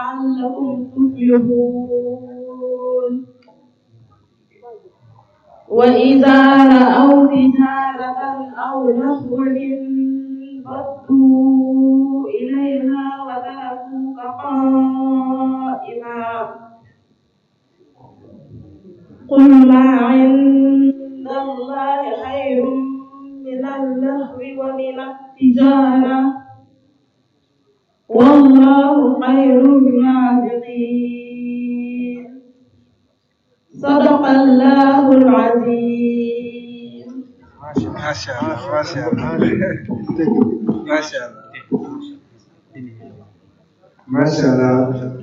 لعلكم تفلحون وإذا رأوا تجارة أو لهوا انفضوا إليها وتركوك قائما قل ما عند الله خير من اللهو ومن التجارة والله خير الرازقين صدق الله العظيم ما شاء الله ما شاء الله ما شاء الله ما شاء الله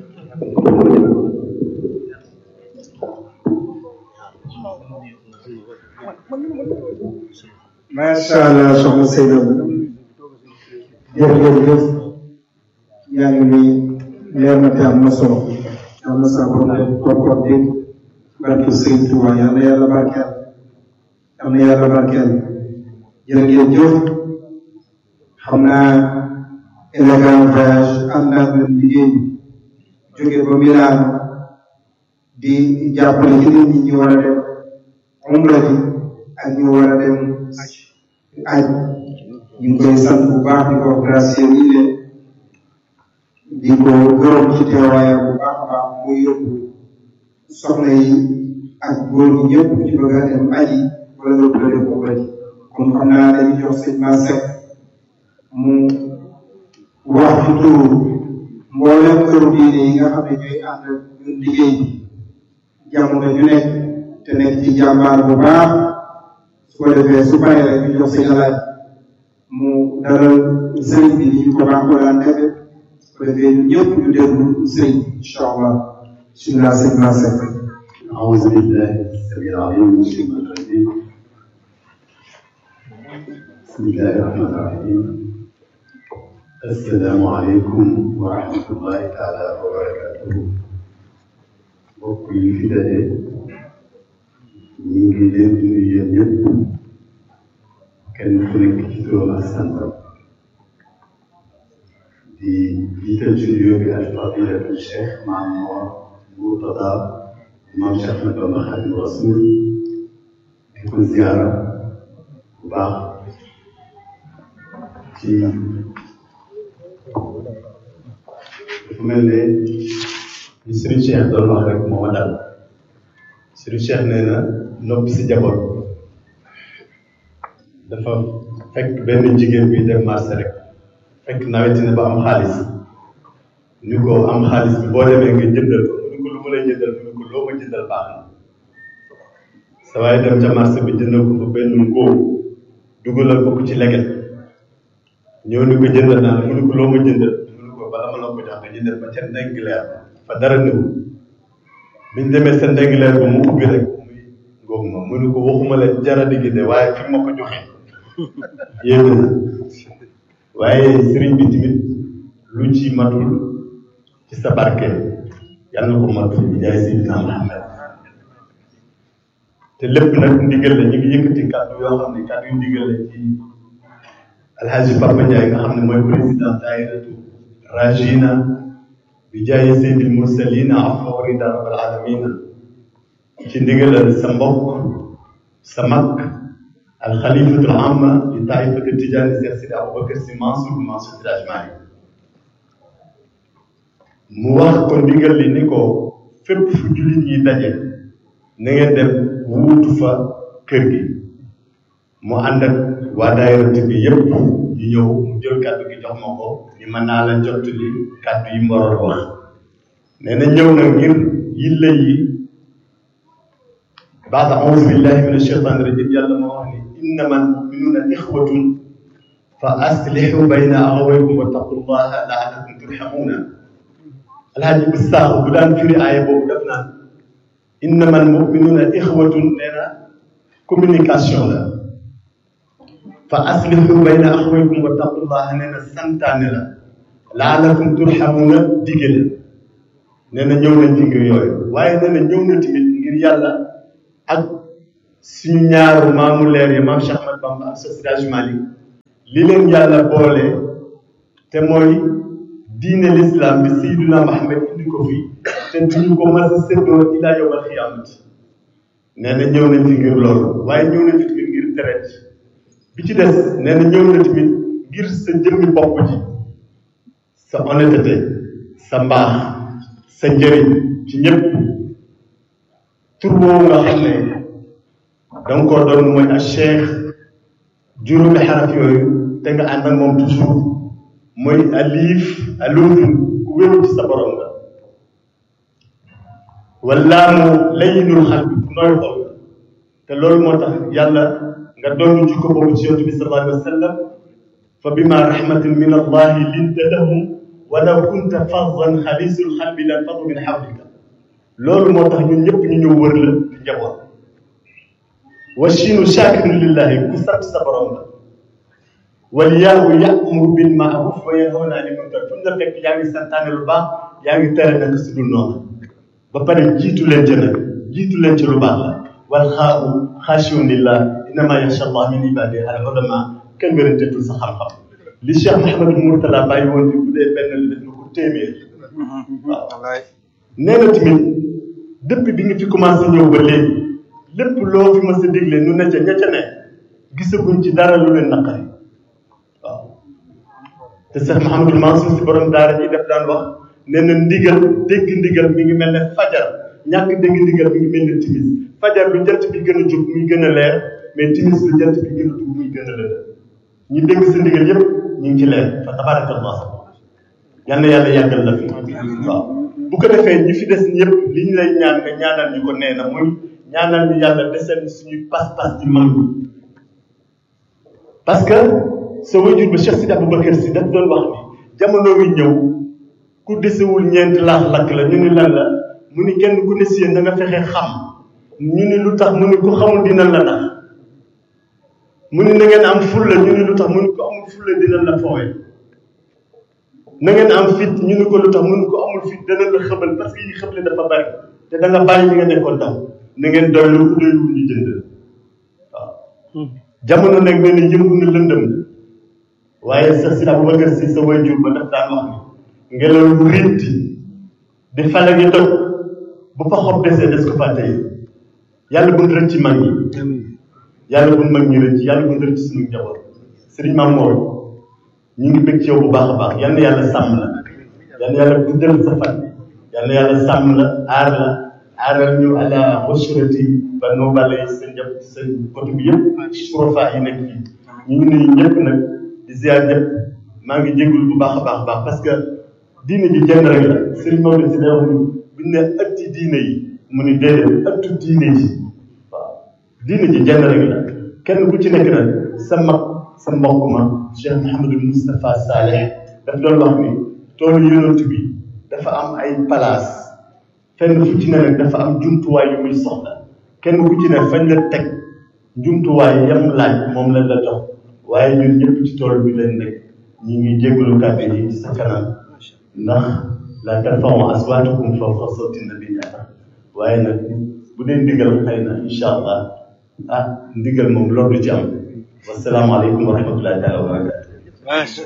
macha allah soxna Seydou jërëjëf yaa ngi nii leer na te am na solo am na sa borom koor dégg barke Sëriñ Tuuba yal na yàlla barkeel yal na yàlla barkeel jërëjëf xam naa élégant voyage ànd ak ñun liggéey jóge ba Milano di jàppale ci nit ñi ñu war a dem umra ji ak ñu war a dem aj ñu ngi koy sant bu baax di ko gracier yi leen di ko gërëm ci teewaayam bu baax a baax muy yóbbu soxna yi ak góor ñi ñëpp ci bëgg a dem aji wala nga bëgg a dem umra ji kon xam naa dañuy jox sëñ Ma Seck mu wax ci turu mboolem këru diine yi nga xam ne ñooy ànd ñun liggéey bi jamono ju nekk te nekk ci jàmbaar bu baax su ko defee su paree rek ñu jox sëñ alaaj mu dalal sëriñ bi ni ñu ko baax ko daan defee su ko defee ñun ñëpp ñu déglu sëriñ bi incha allah bismillah sëñ Ma Seck أعوذ بالله السميع العليم من الشيطان الرجيم بسم الله الرحمن الرحيم السلام عليكم ورحمة الله تعالى وبركاته mbokk yi fi daje ñu ngi leen di nuyu yéen ñëpp kenn ku nekk ci turam ak santam di jiital ci nuyoo bi ak fadilatu Cheikh Maam Mor Murtada Maam Cheikh Ahmed Bamba Xaadimu Rasuul di ko ziara bu baax ci dafa mel ne li Serigne Cheikh doon wax rek moo ma dal Serigne Cheikh nee na noppi si jaboot dafa fekk benn jigéen bi dem marché rek fekk nawet na ba am xaalis ni ko am xaalis bi boo demee nga jëndal ko mu ni ko lu ma lay jëndal mu ni ko loo ma jëndal baax na sa waaye dem ca marché bi jëndal ko fa benn ngóob dugalal ko ko ci leget ñëw ni ko jëndal naa mu ni ko loo ma jëndal mu ni ko bala ma la ko jox nga jëndal ba ca ndeng leer fa dara nëw biñ demee sa ndeng leer ba mu ubbi rek muy ngóob ma mu ni ko waxuma la jara diggi de waaye fi ma ko joxe yéeme na waaye sëriñ bi tamit lu ci matul ci sa barke yàlla na ko matul bi jaay Seydina Muhammad te lépp nag ndigal la ñu ngi yëkkati kàddu yoo xam ne kàddu yu ndigal la ci alhaji Papa Ndiaye nga xam ne mooy président daayiratu Rajina bi jaay Seydil Mursalina afa wa rida rabbil alamina ci ndigalal sa mbokk sa mag alxalifatul amma di taifati tijaani Seex Sidi Aboubacar Si Mansour Mansour Siraj Malik mu wax ko ndigal li ni ko fépp fu jullit yi daje na ngeen dem wuutu fa kër gi mu ànd ak waa daayirati bi yépp ñu ñëw mu jël kàddu gi jox ma ko ni mën naa la jot li kàddu yi mu waroon wax nee na ñëw na ngir yille yi baada auzu billahi min ashaytani rajim yàlla ma wax ni innama almuminuna ixwatun fa aslihu bayna axawaykum wa taqullaha laalakum turhamuna alhaaji bu saax bu daan firi aaya boobu def naan innama almuminuna ixwatun nee na communication la fa aslihu bayna axawaykum wa taqullaha nee na santaane la laalakum turhamuna digale nee na ñëw nañ ci ngir yooyu waaye nee na ñëw na tamit ngir yàlla ak suñu ñaaru maamu leer yi maam Cheikh Ahmad Bamba ak Seydi Hadji Malick li leen yàlla boole te mooy diine l'islam bi Seydina Muhammad indi ko fii te duñu ko mas a séddoo ilaa yawmal xiyaamati nee na ñëw nañ fi ngir loolu waaye ñëw nañ fi tamit ngir tereet bi ci des nee na ñëw na tamit ngir sa jëmmi bopp ji sa honnêteté sa mbaax sa njëriñ ci ñëpp tur boobu nga xam ne danga koo doon mooy a cheikh juróomi xaraf yooyu te nga ànd ak moom toujours mooy alif alufun ku wéru ci sa borom nga wallaamu layyinul xalbi ku nooy xol nga te loolu moo tax yàlla nga doon jikko boobu ci yonent bi sallallahu alayhi wa sallam fa bima rahmatin min allahi linta lahum walaw kunta faddan xalisul xalbi lan faddu min xawlika loolu moo tax ñun ñëpp ñu ñëw wër la di njaboot wa chinu shakirun lillahi ku sant sa borom la wal yaawu yamuru bil maaruf wa yanhawna anil munkar fu ñu la fekk yaa ngi santaane lu baax yaa ngi tere nag su dul noonu ba pare jiitu leen ci nag jiitu leen ci lu baax la wal xaabu xaashiun lillah innama yaxsha allah min ibadihi al ulama kenn wérantetul sa xam-xam li Cheikh Mouhamadou Mourtala bàyyi woon fi bu dee benn la def na ko téeméer waaw nee na tamit depuis bi nga fi commencé ñëw ba léegi lépp loo fi mës a dégle nu ne ca ña ca ne gisaguñ ci dara lu leen naqari waaw te Cheikh Mouhamadou Mansour si borom daara ji def daan wax nee na ndigal dégg ndigal mi ngi mel ne fajar ñàkk dégg ndigal mi ngi mel ne timis fajar lu jant bi gën a jóg muy gën a leer mais timis lu jant bi gën a dugg muy gën a lëndëm ñi dégg sa ndigal yëpp ñu ngi ci leer fa tabarakallah yal na yàlla yàggal la fi waaw bu ko defee ñi fi des ñëpp li ñu lay ñaan nga ñaanal ñu ko nee na muy ñaanal ñu yàlla desal suñuy pas-pas ci mag ñi parce que sa wajur ba Cheikh Sidi Aboubacar si daf doon wax ni jamono wi ñëw ku desewul ñeenti laax lakk la ñu ni lan la mu ni kenn ku ne si yéen da nga fexe xam ñu ni lu tax mu ni ku xamul dina la nax mu ni na ngeen am fulla ñu ni lu tax mu ni ko amul fulla dina la foowe na ngeen am fit ñu ni ko lu tax mu ni ko amul fit dana la xëbal parce que yi xëble dafa bari te da nga bàyyi li nga nekkoon daw na ngeen doy lu doy lu ñu jënd waaw jamono nag nee na yëngu na lëndëm waaye sa si Aboubacar si sa wayjur ba daf daan wax ni ngelaw lu ritti di fale ngi toj bu fa xob desee des ko fa tey yàlla bu rëcc ci mag ñi yàlla bu mag ñi rëcc yàlla bu rëcc suñu njaboot sëriñ Maam Mor ñu ngi bëgg ci yow bu baax a baax yal na yàlla sàmm la yal na yàlla guddal sa fan yal na yàlla sàmm la aar la aaral ñu ala wassurati ba noo bale sa njab sa côté bi yëpp surofa yi nekk fii ñu ngi nuyu ñëpp nag di ziar ñëpp maa ngi jégalu bu baax a baax a baax parce que diine ji jenn rek la sëriñ Maodo si day wax ni bu ñu ne ëtti diine yi mu ni déedéet ëttu diine ji waaw diine ji jenn rek la kenn ku ci nekk nag sa mag sa mbokk ma Cheikh Mouhamadou Moustapha Saleh daf doon wax ni toolu yonent bi dafa am ay place fenn fu ci ne nag dafa am jumtuwaay yu muy soxla kenn ku ci ne fañ la teg jumtuwaay yam laaj moom la la jox waaye ñun ñëpp ci tool bi lañ nekk ñu ngi jégalu kàddu yi ci sa kanam ndax la tarfa'u aswaatakum fawqa sawti nabi waaye nag bu dee ndigal xëy na incha allah ah ndigal moom loolu du ci am wasalaamaaleykum wa rahmatullahi taala wa barakatu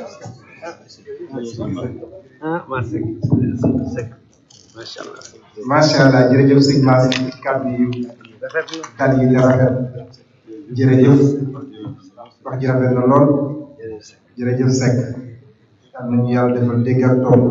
macha allah jërëjëf sëñ Mass kàddu yu kàddu yi rafet jërëjëf wax ji rafet na lool jërëjëf Seck am nañu yàlla defal dégg ak topp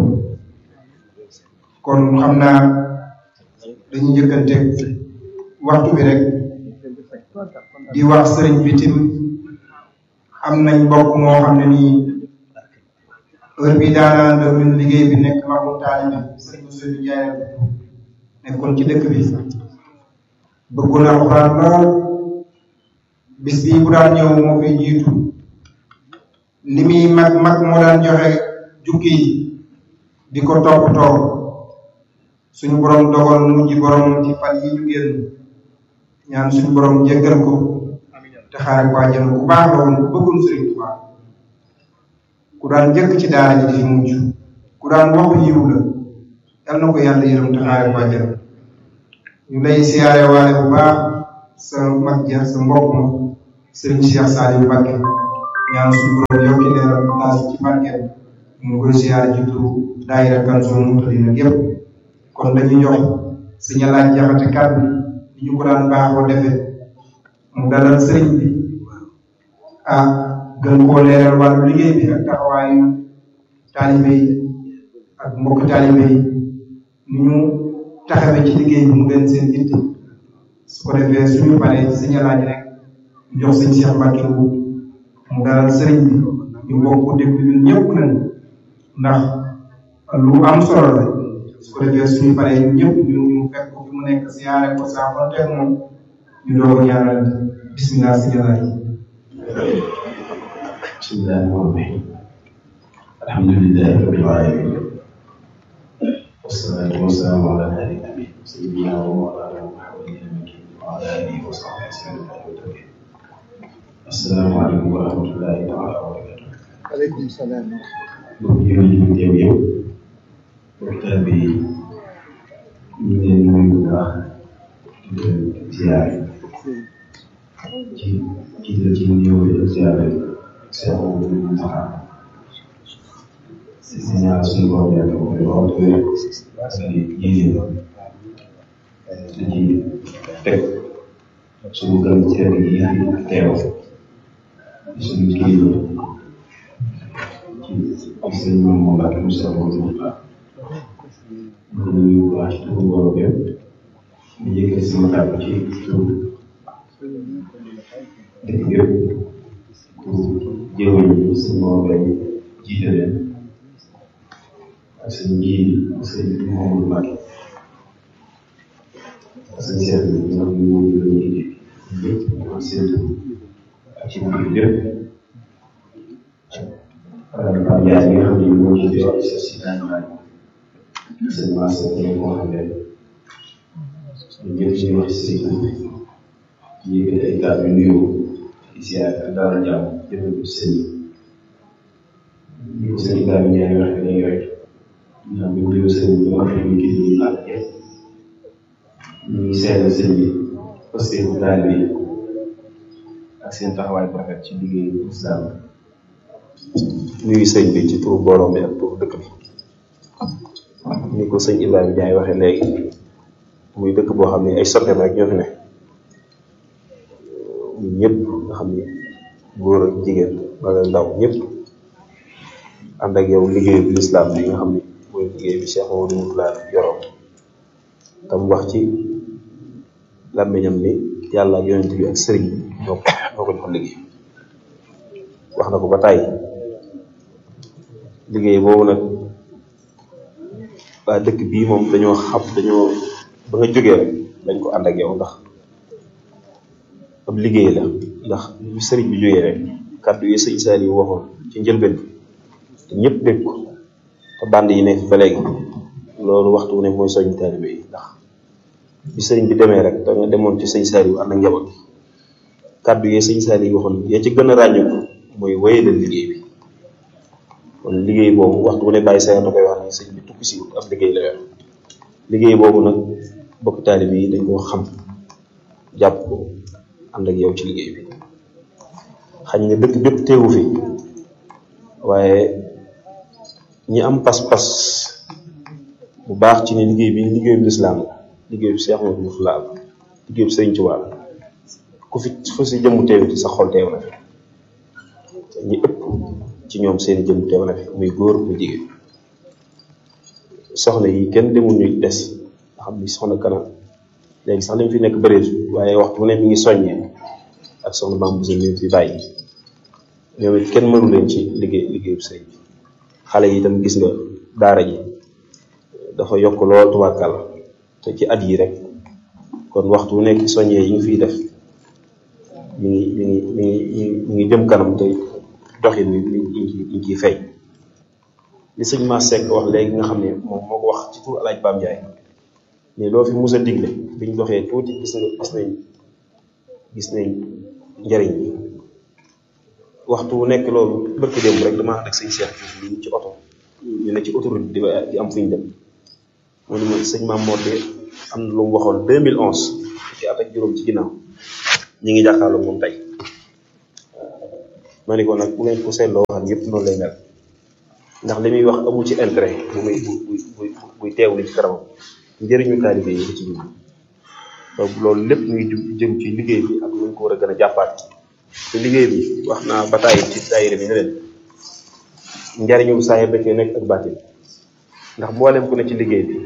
kon xam naa dañuy njëkkante waxtu bi rek di wax sëriñ bi tim am nañ mbokk moo xam ne nii heure bi daanaa da ñun liggéey bi nekk magum taalibe sëriñ Ousseynou Ndiaye nekkoon ci dëkk bi bëggoon alxuraan lool bis bii bu daan ñëw moo fi jiitu li muy mag mag moo daan joxe jukki yi di ko toppatoo suñu borom dogal mu ji borom ci fan yi ñu génn ñaan suñu borom jéggal ko te xaare ko àjjana ku baax la woon ku bëggoon Sëriñ Tuubaa ku daan njëkk ci daara ji di fi mujj ku daan waxu yiw la yal na ko yàlla yërëm te xaare ko àjjana ñu lay siyaare waale bu baax sa mag ja sa mbokk ma Sëriñ Cheikh Saliou Mbacké ñaan suñu borom yokki leeram taas ci barkeem ñu ngi koy siyaare ci turu daayira Kanzul Moutadina yëpp kon dañuy jox suñu laaj jaxate kàddu yi ñu ko daan baaxoo defee mu dalal sëriñ bi ah gën koo leeral wàllu liggéey bi ak taxawaayu taalibe yi ak mbokk taalibe yi ni ñu taxawee ci liggéey bi mu gën seen yitte su ko defee suñu paree ci suñu laaj rek ñu jox sëñ Cheikh Mbacke bu mu dalal sëriñ bi ñu bokk déglu ñun ñëpp nañ ndax lu am solo la su ko defee suñu paree ñun ñëpp ñu ñu fekk ko fi mu nekk siyaare ko saafante ak moom ñu doog a ñaanal bismillah si jalaay bismillahi rahmaani rahim alhamdulillahi rabbil alamin wassalatu wassalamu ala hadi nabi sayyidina wa mawlana muhammadin al-makin wa ala alihi wa sahbihi sallam assalamu aleykum wa rahmatullahi taala wa barakatuh aleykum salaam mbokk jëro ji ñu teew yow waxtaan bi ñu ngi leen nuyu bu baax di leen ziyaare ci ci la ci ñëw di ziyaare Cheikh Mamadou Moustapha si si ñaar suñu borom yàlla ko koy wax wér ak yéene da ci teg suñu gan ceeb yi fi teew di suñu kilifa ci ci sëñ Mamadou Mbacke mu Cheikh Mamadou Moustapha ñu nuyu bu baax ci turu borom yëpp di yëkkati sama kàddu ci turu dëkk yëpp pour jëwal yi sëñ Maodo Mbaye jiite leen ak sëñ ji sëñ Mamadou Mbacke ak sëñ Cheikh bi nga xam ne moom la ñu jiite ñëpp ñu am seen tur ak ci biir yëpp Pape Ndiaye mi nga xam ne moo jiite waa ISRA si daan waay sëñ Massé ñoom moo xam ne ñun ñëpp ñu wax ci sëñ bi ñu yëkkati ay kàddu yu nuyoo ziar ak daal jàmm jëmale ko sëñ bi sëñ Ibrahima Ndiaye wax léegi rek ndax bu ñu sëñ bi wax nañu kii bi ñu ànd ak ñu ngi seetal sëñ bi parce que bu daal bi ak seen taxawaay bu rafet ci liggéeyu islam nuyu sëñ bi ci turu borom bi ak turu dëkk bi ni ko sëñ Ibrahima Ndiaye waxee léegi muy dëkk boo xam ne ay soppeem rek ñoo fi ne ñun ñëpp nga xam ni góor ak jigéen mag ak ndaw ñëpp ànd ak yow liggéeyu bi lislaam bi nga xam ni mooy liggéey bi Cheikh Mamadou Moustapha yoroon tam wax ci làmmiñam ni yàlla ak yonent bi ak sëriñ bi ñoo ko ñoo ko jox liggéey wax na ko ba tàyyi liggéey boobu nag waa dëkk bii moom dañoo xam dañoo ba nga jógee rek dañ ko ànd ak yow ndax ab liggéey la ndax bi sëriñ bi jógee rek kàddu yi sëñ Saliou waxoon ci njëlbeen te ñëpp dégg ko te band yi nekk ba léegi loolu waxtu wu ne mooy soññ taalibe yi ndax bi sëriñ bi demee rek da nga demoon ci sëñ Saliou ànd ak njaboot kàddu yi sëñ Saliou waxoon yaa ci gën a ràññeeku mooy wéyalal liggéey bi kon liggéey boobu waxtu wu ne bàyyi sa da koy wax ne sëñ bi tukki si wut ab liggéey la yor liggéey boobu nag bokk taalibe yi dañ koo xam jàpp ko ànd ak yow ci liggéey bi xañ na dëkk bépp teewu fi waaye ñi am pas-pas bu baax ci ne liggéey bi liggéeyu lislaam la liggéeyu Cheikh Mamadou Moustapha la liggéeyu Sëriñ Tuubaa la ku fi fu si jëmmu teewiti sa xol teew na fi ñi ëpp ci ñoom seeni jëmmu teew na fi muy góor muy jigéen soxna yi kenn demul ñu des nga xam ni soxna kanam léegi sax li mu fi nekk bëreetu waaye waxtu bu ne mi ngi soññee ak soxna Bamba Bousso mi fi bàyyi ñoom it kenn mënu leen ci liggéey liggéeyu sëriñ bi xale yi itam gis nga daara ji dafa yokk lool tubaarkàlla te ci at yi rek kon waxtu bu nekk soññee yi nga fiy def mi ngi mi ngi mi ngi mi ngi jëm kanam te doxin wi mi ngi mi ngi ciy feeñ li sëñ Ma Seck wax léegi nga xam ne moom moo ko wax ci tur alaaj Bam Ndiaye mais loo fi mus a digle biñ doxee tuuti gis nga gis nañ gis nañ njariñ bi waxtu wu nekk loolu bëkk démb rek dama ànd ak sëñ Cheikh Diouf lii ci oto ñu ne ci autoroute di di am fu ñu dem mu ne ma sëñ Maam Mor de am na lu mu waxoon 2011 ci at ak juróom ci ginnaaw ñi ngi jàkkaarloo moom tey ma ne ko nag bu ngeen ko seetloo waxal yëpp noonu lay mel ndax li muy wax amu ci intérêt bu muy bu bu buy teewlu ci kanamam njëriñu taalibe yi la ci jublu donc loolu lépp muy jëm ci liggéey bi ak nuñ ko war a gën a jàppaat te liggéey bi wax naa ba tàyyi ci daayira bi ne leen njariñu saahir da cee nekk ak baatin ndax mboolem ku ne ci liggéey bi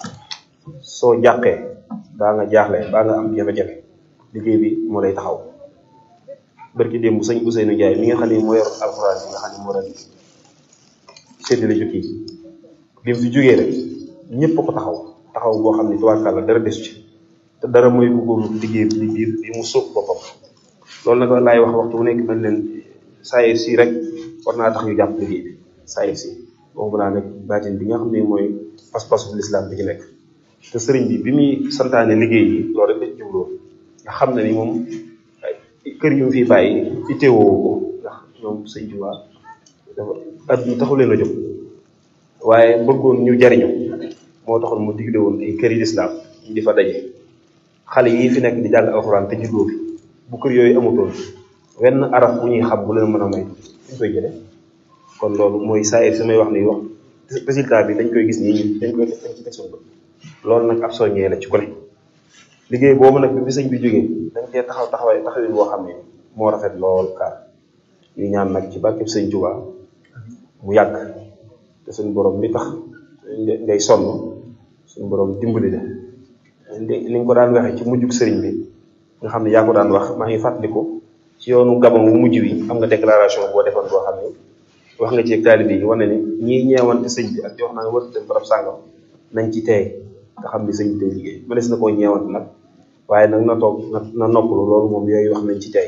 soo jàqee baa nga jaaxle baa nga am jafe-jafe liggéey bi moo lay taxaw barki démb sëñ Ousseynou Ndiaye mi nga xam ne moo yor alxuraan bi nga xam ne moo doon séddale jukki yi bi mu fi jógee rek ñëpp ko taxaw taxaw boo xam ne tubaarkàlla dara desu ci te dara mooy bëggoon liggéey bi biir bi mu sóob boppam loolu nag laay wax waxtu bu nekk mel leen saayir si rek war naa tax ñu jàpp liggéey bi saayir si boobu naa nag baatin bi nga xam ne mooy pas-pasu lislaam bi ci nekk te sëriñ bi bi muy santaane liggéey yi loolu rek la ci jubloo nga xam ne ni moom kër yu mu fi bàyyi itteewoo ko ndax ñoom sëñ Tuubaa dafa adduna taxu leen a jóg waaye bëggoon ñu jariñu moo taxoon mu digle woon ay kër yi lislaam ñu di fa daje xale yi fi nekk di jàng alxuraan te juddoo fi bu kër yooyu amutoon wenn araf bu ñuy xam bu leen mën a may suñ koy jële kon loolu mooy saa yi samay wax ni wax résultat bi dañ koy gis nii dañ koy dañ ci teg suñu bët loolu nag ab soññee la ci ko ne liggéey boobu nag bi fi sëñ bi jógee dañ cee taxaw taxawee taxawin boo xam ne moo rafet lool kaar ñu ñaan nag ci barkeb sëñ Tuubaa mu yàgg te suñu borom mi tax ngay sonn suñu borom dimbali la li nga ko daan waxee ci mujjug sëriñ bi nga xam ne yaa ko daan wax maa ngi fàttaliku ci yoonu gabon wu mujj wi am nga déclaration boo defoon boo xam ne wax nga ci taalibe yi wane ne ñii ñeewante sëñ bi ak di wax naa nga war dem barab sàngam nañ ci teey nga xam ne sëñ bi day liggéey mënees na koo ñeewante nag waaye nag na toog na na noppalu loolu moom yooyu wax nañ ci tey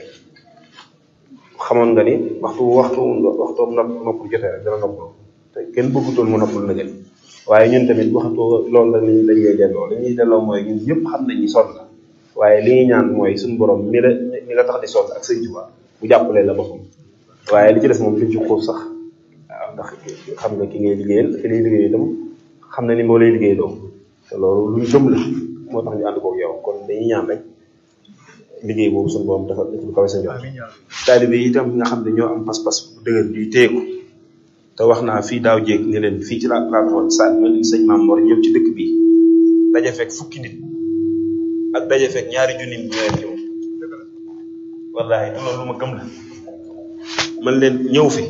xamoon nga ni waxtu waxtu waxtoom nopp noppalu jotee rek dana noppalu te kenn bëggutoon mu noppalu na gën waaye ñun tamit waxtu loolu la lañ lañ lay delloo li ñuy delloo mooy ñun ñëpp xam nañ ni sonn la waaye li ñuy ñaan mooy suñu borom mi la mi la tax di sonn ak sëñ Tuubaa bu jàppale la boppam waaye li ci des moom duñ ci xuus sax waaw ndax xam nga ki ngay liggéeyal ki lay liggéey itam xam na ni moo lay liggéey doo te loolu luñ gëm la moo tax ñu ànd koog yow kon dañuy ñaan rek liggéey boobu suñu borom dafa def lu kawe sa njort taalibe yi itam nga xam ne ñoo am pas-pas bu dëgër bi teeku te wax naa fii daaw jéeg ne leen fii ci laa laa taxoon sa ma leen sëñ Maam Mor ñëw ci dëkk bi daje fekk fukki nit ak daje fekk ñaari junni nit ñoo yem ci moom wallaahi te loolu lu ma gëm la man leen ñëw fi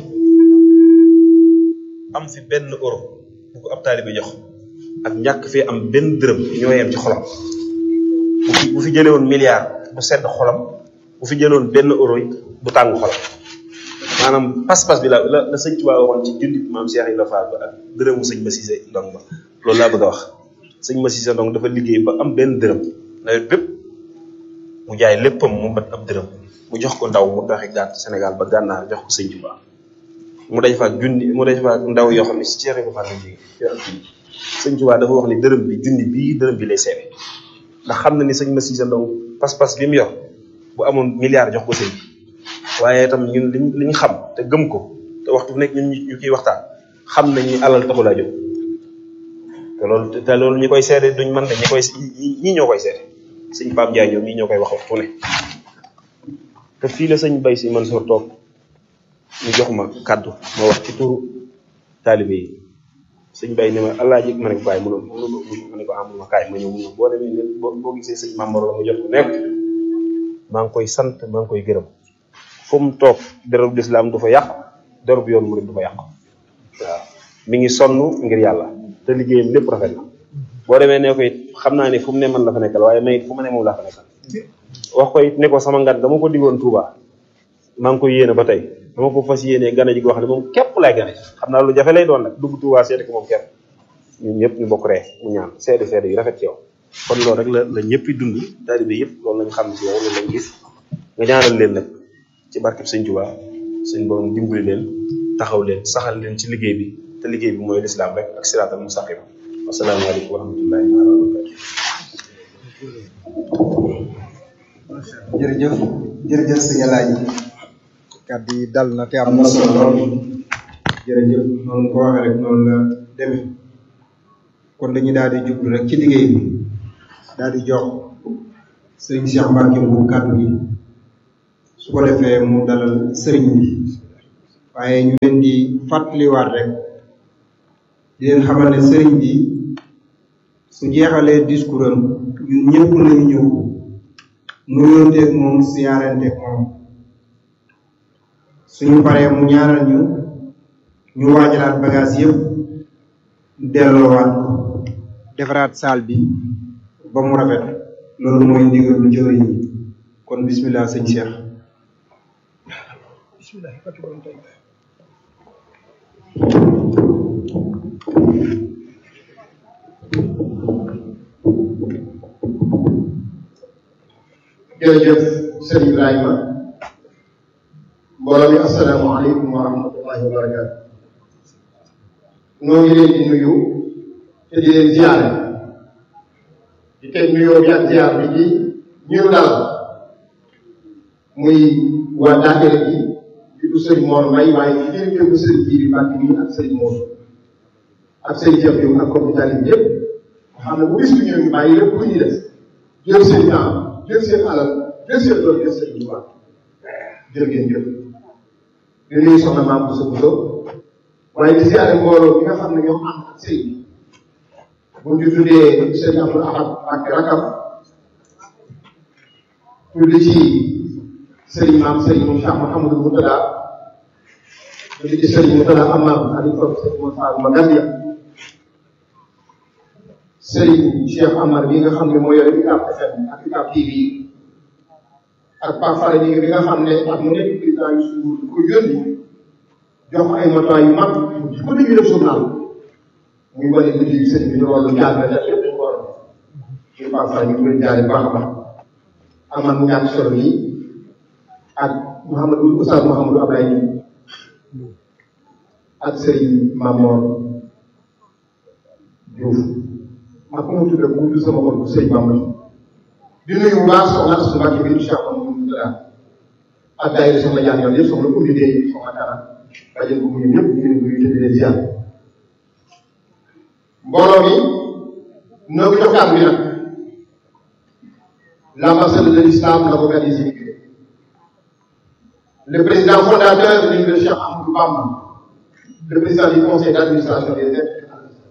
am fi benn euro bu ko ab taalibe jox ak ñàkk fee am benn dërëm ñoo yem ci xolam bu fi bu fi jëlee woon milliard bu sedd xolam bu fi jëloon benn euro yi bu tàng xolam maanaam pas-pas bi la la la sëñ Tuubaa waxoon ci junni maam Cheikh Ibrahima Fall ba ak dërëmu sëñ Massise Ndong ba loolu laa bëgg a wax sëñ Massise Ndong dafa liggéey ba am benn dërëm nawet bépp mu jaay léppam mu mat ab dërëm mu jox ko ndaw mu doxi gàtt Sénégal ba gànnaar jox ko sëñ Tuubaa mu daj fa ak junni mu daj fa ak ndaw yoo xam ne si Cheikh Ibrahima Fall la jógee sëñ Tuubaa dafa wax ni dërëm bi junni bii dërëm bi lay seere ndax xam na ni sëñ Massise Ndong pas-pas bi mu yor bu amoon milliard jox ko sëñ bi waaye itam ñun liñ li ñu xam te gëm ko te waxtu bu nekk ñun ñu ciy waxtaan xam nañ ni alal taxu laa jóg te loolu te loolu ñi koy seede duñ mën de ñi koy ñii ñoo koy seede sëñ Pape Ndiaye ñoom ñii ñoo koy wax waxtu ne te fii la sëñ Bay si Mansour toog ñu jox ma kàddu ma wax ci turu taalibe yi sëñ Bay ne ma allah ji ma ne ko bàyyi mënu mënu ma ne ko amul ma kaay ma ñëw mënu boo demee boo boo gisee sëñ Mamor la ma jot ko nekk maa ngi koy sant maa ngi koy gërëm fu mu toog derub lislaam du fa yàq derub yoon murid du fa yàq waaw mi ngi sonn ngir yàlla te liggéeyam lépp rafet na boo demee ne ko it xam naa ne fu mu ne man la fa nekkal waaye may it fu ma ne moom laa fa nekkal wax ko it ne ko sama ngan dama ko diggoon Touba maa ngi koy yéene ba tey dama ko fas yéenee gane ji wax ne moom képp laay gane xam naa lu jafe lay doon nag dugg Touba seeti ko moom képp ñun ñëpp ñu bokk ree mu ñaan seede seede yu rafet ci yow kon loolu rek la la ñëpp dund taalibe yëpp loolu lañ xam ci yow loolu lañ gis nga ñaanal leen nag ci barkeb sëñ Tuubaa suñ borom dimbali leen taxaw leen saxal leen ci liggéey bi te liggéey bi mooy lislaam rek ak siraatal mustaqim asalaamaaleykum wa rahmatullahi wa barakatu jërëjëf jërëjëf sëñ Alaaji kàddu yi dal na te am na solo lool jërëjëf noonu ko waxee rek noonu la demee kon dañuy daal di jublu rek ci liggéey bi daal di jox sëriñ Cheikh Mbacke bu kàddu gi su ko defee mu dalal sëriñ bi waaye ñu leen di fàttaliwaat rek di leen xamal ne sëriñ bi su jeexalee discours am ñun ñëpp nañu ñëw nuyoonteeg moom siyaaranteeg moom suñu paree mu ñaanal ñu ñu waajalaat bagage yëpp delloowaat ko defaraat saal bi ba mu rafet loolu mooy ndigal lu jëwriñ yi kon bismillah sëñ Cheikh jërëjëf sëriñ Ibrahima mbooloo mi asalaamaaleykum wa rahmatullahi wa barakaatu noo ngi leen di nuyu te di leen ziare di teg nuyoo bi ak ziar bi ci ñu dal muy waa daakere bi di du sëriñ Mor Mbay waaye ci directeur bu sëriñ Jiiri Mbàkke mi ak sëriñ Mor ak sëriñ Cheikh Diop ak comité bi yëpp xam ne bu bis bi ñëw ñu bàyyi lépp lu ñuy def jël seen temps jël seen alal jël seen doon jël seen Tuubaa jërë ngeen jëf di nuyu soxna maam Bousso Bousso waaye di ziare mbooloo bi nga xam ne ñoom am ak sëy bi bu ñu tuddee sëriñ Abdou Ahad ak rakam tudd ci sëriñ maam sëriñ Cheikh Mouhamadou Moutada tudd ci sëriñ Moutada Amar Aliou sëriñ Moussa Magandia sëriñ Cheikh Amar bi nga xam ne moo yore UCAB FM ak UCAB TV ak Pape Fara ñi bi nga xam ne ak mu nekk président yu suur ko yónni jox ay matuwaay yu mag ci ko dañuy def journal muy wane guddi bi sëriñ bi ñu loolu jaar na def lépp dañ ko war a ñu Pape Fara ñu ngi koy jaare baax a baax amal mu ñàkk solo yi ak Mouhamadou Oustaz Mouhamadou Ablaye Diouf ak sëriñ Mamor Diouf ak ku mu tudd ku tudd sama xol bu sëriñ Bamba di nuyu bu baax soxna Asou Mbacke bi Cheikh Mamadou Moustapha ak daayira soxna Diagne yoon yëpp soxna Oumy Gueye soxna Kara bàjjen bu ñu ñëpp ñu ngi leen di nuyu te di leen ziar mbooloo mi noo ngi jox kàddu bi nag l'ambassadeur de l'islam l'organise immigré le président fondateur de l'université Cheikh Ahmadou Bamba le président du conseil d'administration des aides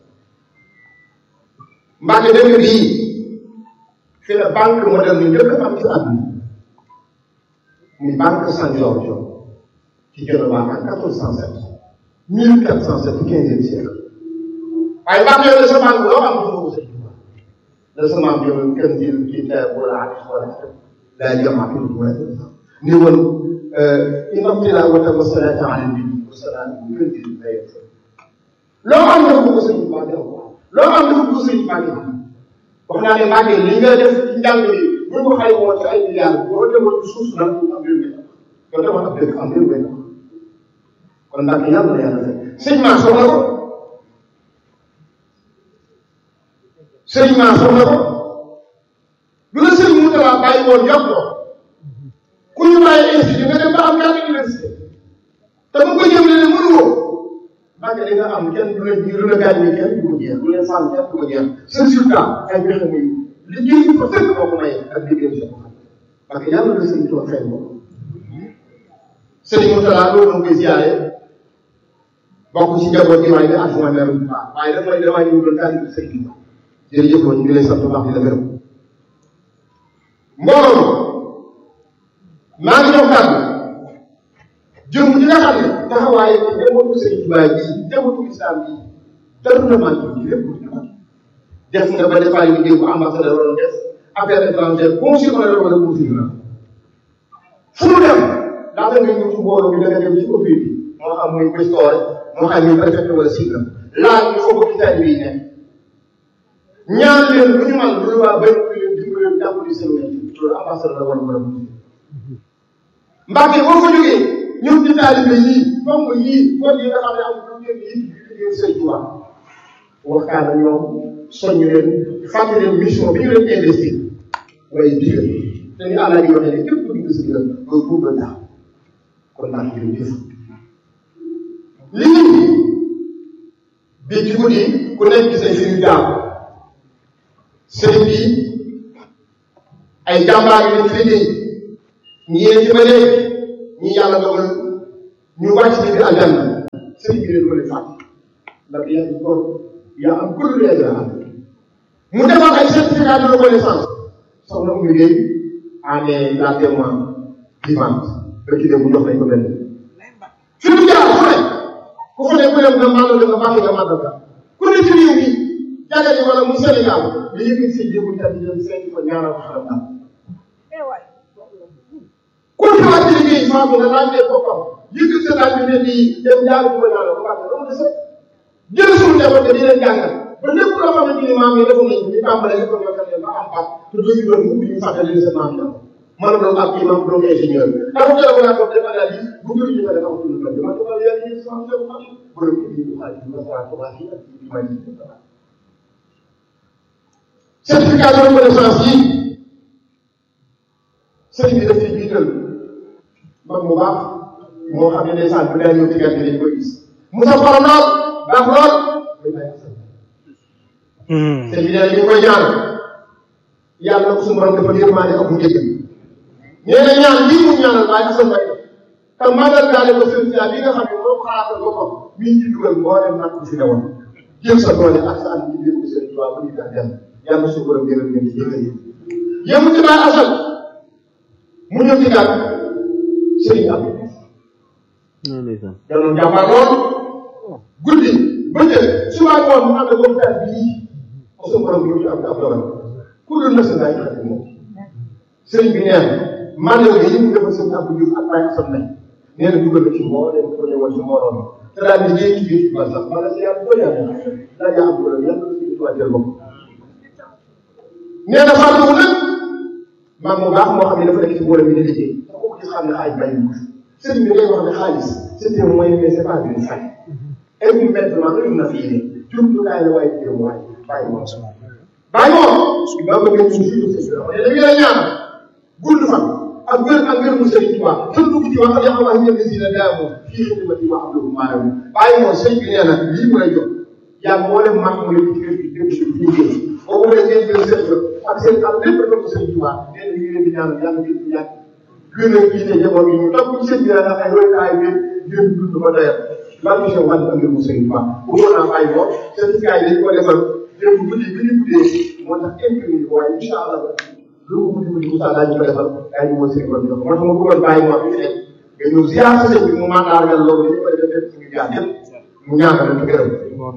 Mbacke dëkk bii fi la banque moderne njëkk am ci àdduna muy banque San Giorgio ci Genova en quatorze cent sept mille quatre cent sept quinzième siècle waaye Mbacke yow de sa banque loo am ko sëñ la sa maam yow kenn jël ci terre wala ak wala daa jëm ak lu wala ni woon inamtila wata wasalata ala nabi wasalatu kenn jël day loo am dafa ko sëñ Mbacke loo am dafa ko sëñ Mbacke wax naa ne Mbacke li nga def ci njàng bi bu ñu ko xay woon ci ay milliards boo demoon ci suuf nag am réew mi yow demoon ab dëkk am réew mi kon Mbacke yàlla na yàlla def sëñ maa soxla ko sëñ maa soxla ko lu la sëñ mu tawaa bàyyi woon yokk ko ku ñu bàyyi institut nga dem ba am ñaari université te bu ko jëm ne mënu woo Mbacke di nga am kenn du la du la gaañ kenn du ko jeex du leen sànn kenn du ko jeex sa résultat ay joxe muy liggéey bi ko fekk moo ko maye ak liggéey sa bopp parce que yàlla na sëñ Tuubaa fay ko sëñ Moutala loolu moom koy ziare bokk ci njaboot gi waaye di adjoint maire bu baax waaye dafa may damaa ñëw doon tànn sëñ bi jërëjëf ñu ngi lay sant bu baax di la gërëm mbooloo maa ngi jox kàddu jëm ñi nga xam ne taxawaaye ci njabootu sëñ Tuubaa ji njabootu islam ji dara na manqué ci lépp def nga ba defaay liggéey bu ambassadeur waroon def affaire étrangère consul wala wala consul la fu mu dem laata nga ñëw ci mbooloo bi da nga dem ci autorité moo xam muy questore moo xam muy préfet wala sigle laaj ñu foofu ci taalibe yi nekk ñaan leen lu ñu man lu waa bañ ko leen dimbali leen jàppale seen wér loolu ambassadeur la war a mën a Mbàkke boo ko jógee ñëw ci taalibe yii donc yii kon yi nga xam ne am lu ngeen yi liggéey sëñ Tuubaa waxtaan ak ñoom soññ leen fàttali leen mission bi ñu leen investir waaye digal te ni àlla di waxee ne képp ku gis digal loolu buub la tax kon naa ko jëf lii bi ci guddi ku nekk gis ay suñu jaam sëriñ bi ay jàmbaar yi lañ ci liggéey ñii ci ba léegi ñii yàlla dogal ñu wàcc ci biir aljanna sëriñ bi leen ko leen fàtte ndax yàlla di ko yaa am kuréel yu yàlla am mu defoon ay certificat de reconnaissance soxna Oumy Gueye en est la témoin vivante ba ci mu jox nañ ko benn fi mu jaar fu ne ku fa ne ku dem nga maanaam nga baax nga màggal ka ku ne ci réew mi jàngale wala mu Sénégal nga yëkkati sa jéego tamit dem seeti ko ñaanal ko xaram daal ku ci wàcc liggéey maa ngi laaj leen boppam yëkkati sa laaj bi ne nii dem jaar ko ñaanal ko baax loolu de sax jël suñu njaboot di leen jàngal ba lépp loo xamante ni maam yi defoon nañu ñu tàmbalee lépp loo xam ne ba am paas te doo ñu doon mukk ñu fàttali leen seen maam yi mën a doon ab imam doon ingénieur dafa jël ko naa ko def analyse bu ñu ñu ne dafa tudd kan dama ko yàlla ñu sama xel xam borom ko ñu xaaj ñu sa ko baax yi ak ci may ci certificat de reconnaissance yi sëriñ bi daf ci jiital mag mu baax moo xam ne ndeysaan bu daa ñëw ci gerte dañ koy gis Moussa Fara lool baax lool muy bay asal sëriñ bi nee na ñu koy ñaan yàlla na ko suñu borom dafa yërmaande ak mu njëggal nee na ñaan lii mu ñaanal waaye asal may def te màggal daale ko sëriñ bi nga xam ne moo ko xalaatal boppam mi ngi ci dugal mboolem nag bu fi newoon jël sa doole ak sa ànd ci ko sëriñ Tuubaa bu ñu tax dem yàlla suñu borom yërëm leen ci jëkkal yi yëmu ci baay asal mu ñëw ci gàtt sëriñ am danoon jàmbaar lool guddi bëccëg suba ngoon mu ànd ak waxtaan bii ko suñu borom yóbbu am ab dogal ku dul na sa ngaay xarit moom sëriñ bi nee na mandel yi mu defal sëriñ Abdou Diouf ak Baye Assane nañ nee na dugal na ci moo dem ko ñëwoon ci moroom te daal di liggéey ci biir ba sax ma la si yàlla doy yàlla daa yaa am dogal yàlla na ci tuwaateel bopp nee na fàttewu nag maam mu baax moo xam ne dafa nekk ci mbooloo mi di liggéey te ku ko gis xam ne xaaj bàyyi ko sëriñ bi day wax ne xaalis c'est un moyen mais c'est pas une fin évidemment une nafiyé jumtukaay la waaye jëm waay bàyyi moom bàyyi moom ba ko ngeen suñu suñu sëriñ bi dañu la ñaan gudd fan ak wér ak wér mu sëriñ Tuubaa kenn dugg ci wax ak yàlla wax ñëpp si ne daa moom fii xidmati wax lu maanaam bàyyi moom sëriñ bi nee na lii mu lay jox yaa moo dem mag mu leen ci kër gi dëkk ci ñu jël boobu la ngeen jël seen ak seen am lépp la ko sëriñ Tuubaa nee na ñu leen di ñaanal yàlla ngeen di yàgg gën a jiite njaboot yi ñu topp ci seen biir ndax ay roykaay bi ngeen dund ba doyal lan la ñu wax ak ngeen mu sëriñ Tuubaa bu ko naa bàyyi moom certificat yi dañ ko defal démb guddi bi ñu guddee moo tax kenn ku ñu waaye incha allah lu mu guddi guddi Moussa daañu ko defal daañu moo sëriñ Tuubaa moo tax ma bëggoon bàyyi moom bi ne nga ñëw ziar sa sëñ bi mu mandargal loolu dañu koy def def suñu jaar yëpp mu ñaanal ci gërëm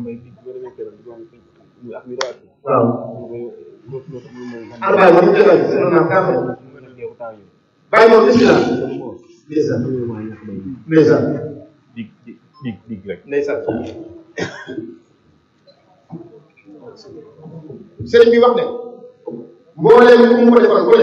waaw ana bàyyi moom jëlal seen naa kaa bàyyi moom bismillah ndeysaan ndeysaan dig dig dig dig rek ndeysaan sëriñ bi wax ne mbooleem ku mu ko defal ko ne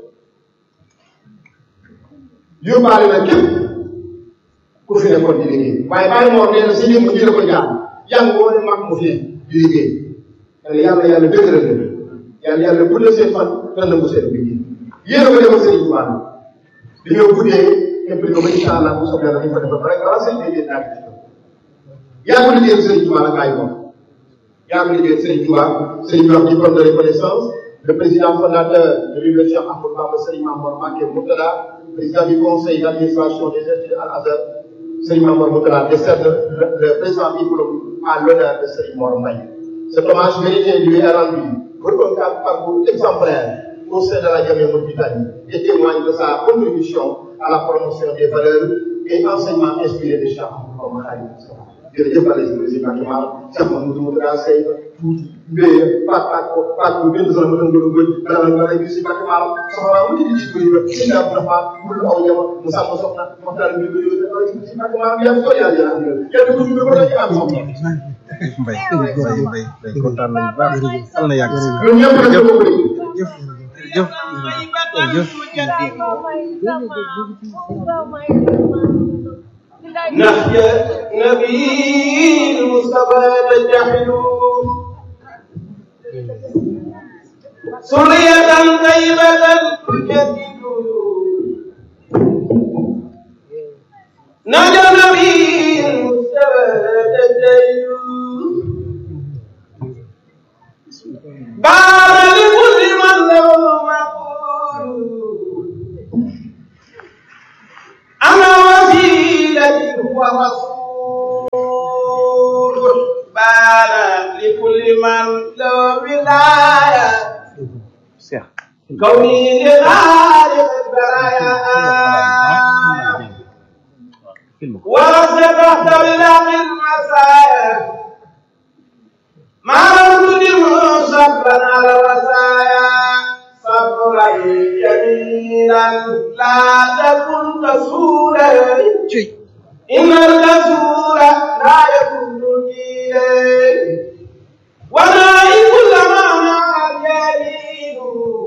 yóbbaale na képp ku fi nekkoon di liggéey waaye bàyyi moom nee na si lii mu jële ko jaar yàlla woo ne mag mu fi ne di liggéey yàlla yàlla yàlla dëgëral leen yàlla yàlla guddal seen fan nan la mu seen liggéey yéen a ko defal sëriñ Tuubaa dañoo guddee impli ko ba incha allah bu soobee yàlla dañ ko defal rek wala sëriñ bi ngeen daal yaa ko liggéeyal sëriñ Tuubaa la bàyyi moom yaa ko liggéeyal sëriñ Tuubaa sëriñ bi wax diplôme de reconnaissance le président fondateur de l'université Ahmadou Bamba Serigne Mamour Mbacké Mourtada président du conseil d'administration des instituts Al Azhar Serigne Mamour Mourtada décerne le, le présent diplôme à l'honneur de Serigne Mor Mbaye cet hommage mérité lui est rendu pour un parcours exemplaire au sein de la Jamia Mauritanie et témoigne de sa contribution à la promotion des valeurs et enseignements inspirés de Cheikh Ahmadou Bamba jërëjëf Alioune président Kamara Cheikh Mamadou Mourtada Seye tuuti mbéy Fatou Fatou Fatou benn zone ba doon gën a dara nga lay gis si Mbacke Maram soxna mu ci di ko yëg si Ndao Dafa mu aw jama mu sàmm soxna mu waxtaan bi ko yëg dara si Mbacke Maram yaa ko yàlla yàlla kenn ku ñu ko la ci am soxna mbay mbay mbay mbay kontaan nañu bu baax yàlla na yàgg si ñun ñëpp rek ko bëri jëf jëf jëf نحيا نبي المصطفى تجحدون سرية طيبة تجددون نجا نبي المصطفى تجحدون بار لكل من له مقول أنا وسيلة ورسول كوني لخالق البرايا ورث تحت بلاق المسايا ما رجل صبرا على الرزايا صبرا جميلا لا تكن كسولا إن الكسول لا يكون جيلا ونائب كل ما مع الجليل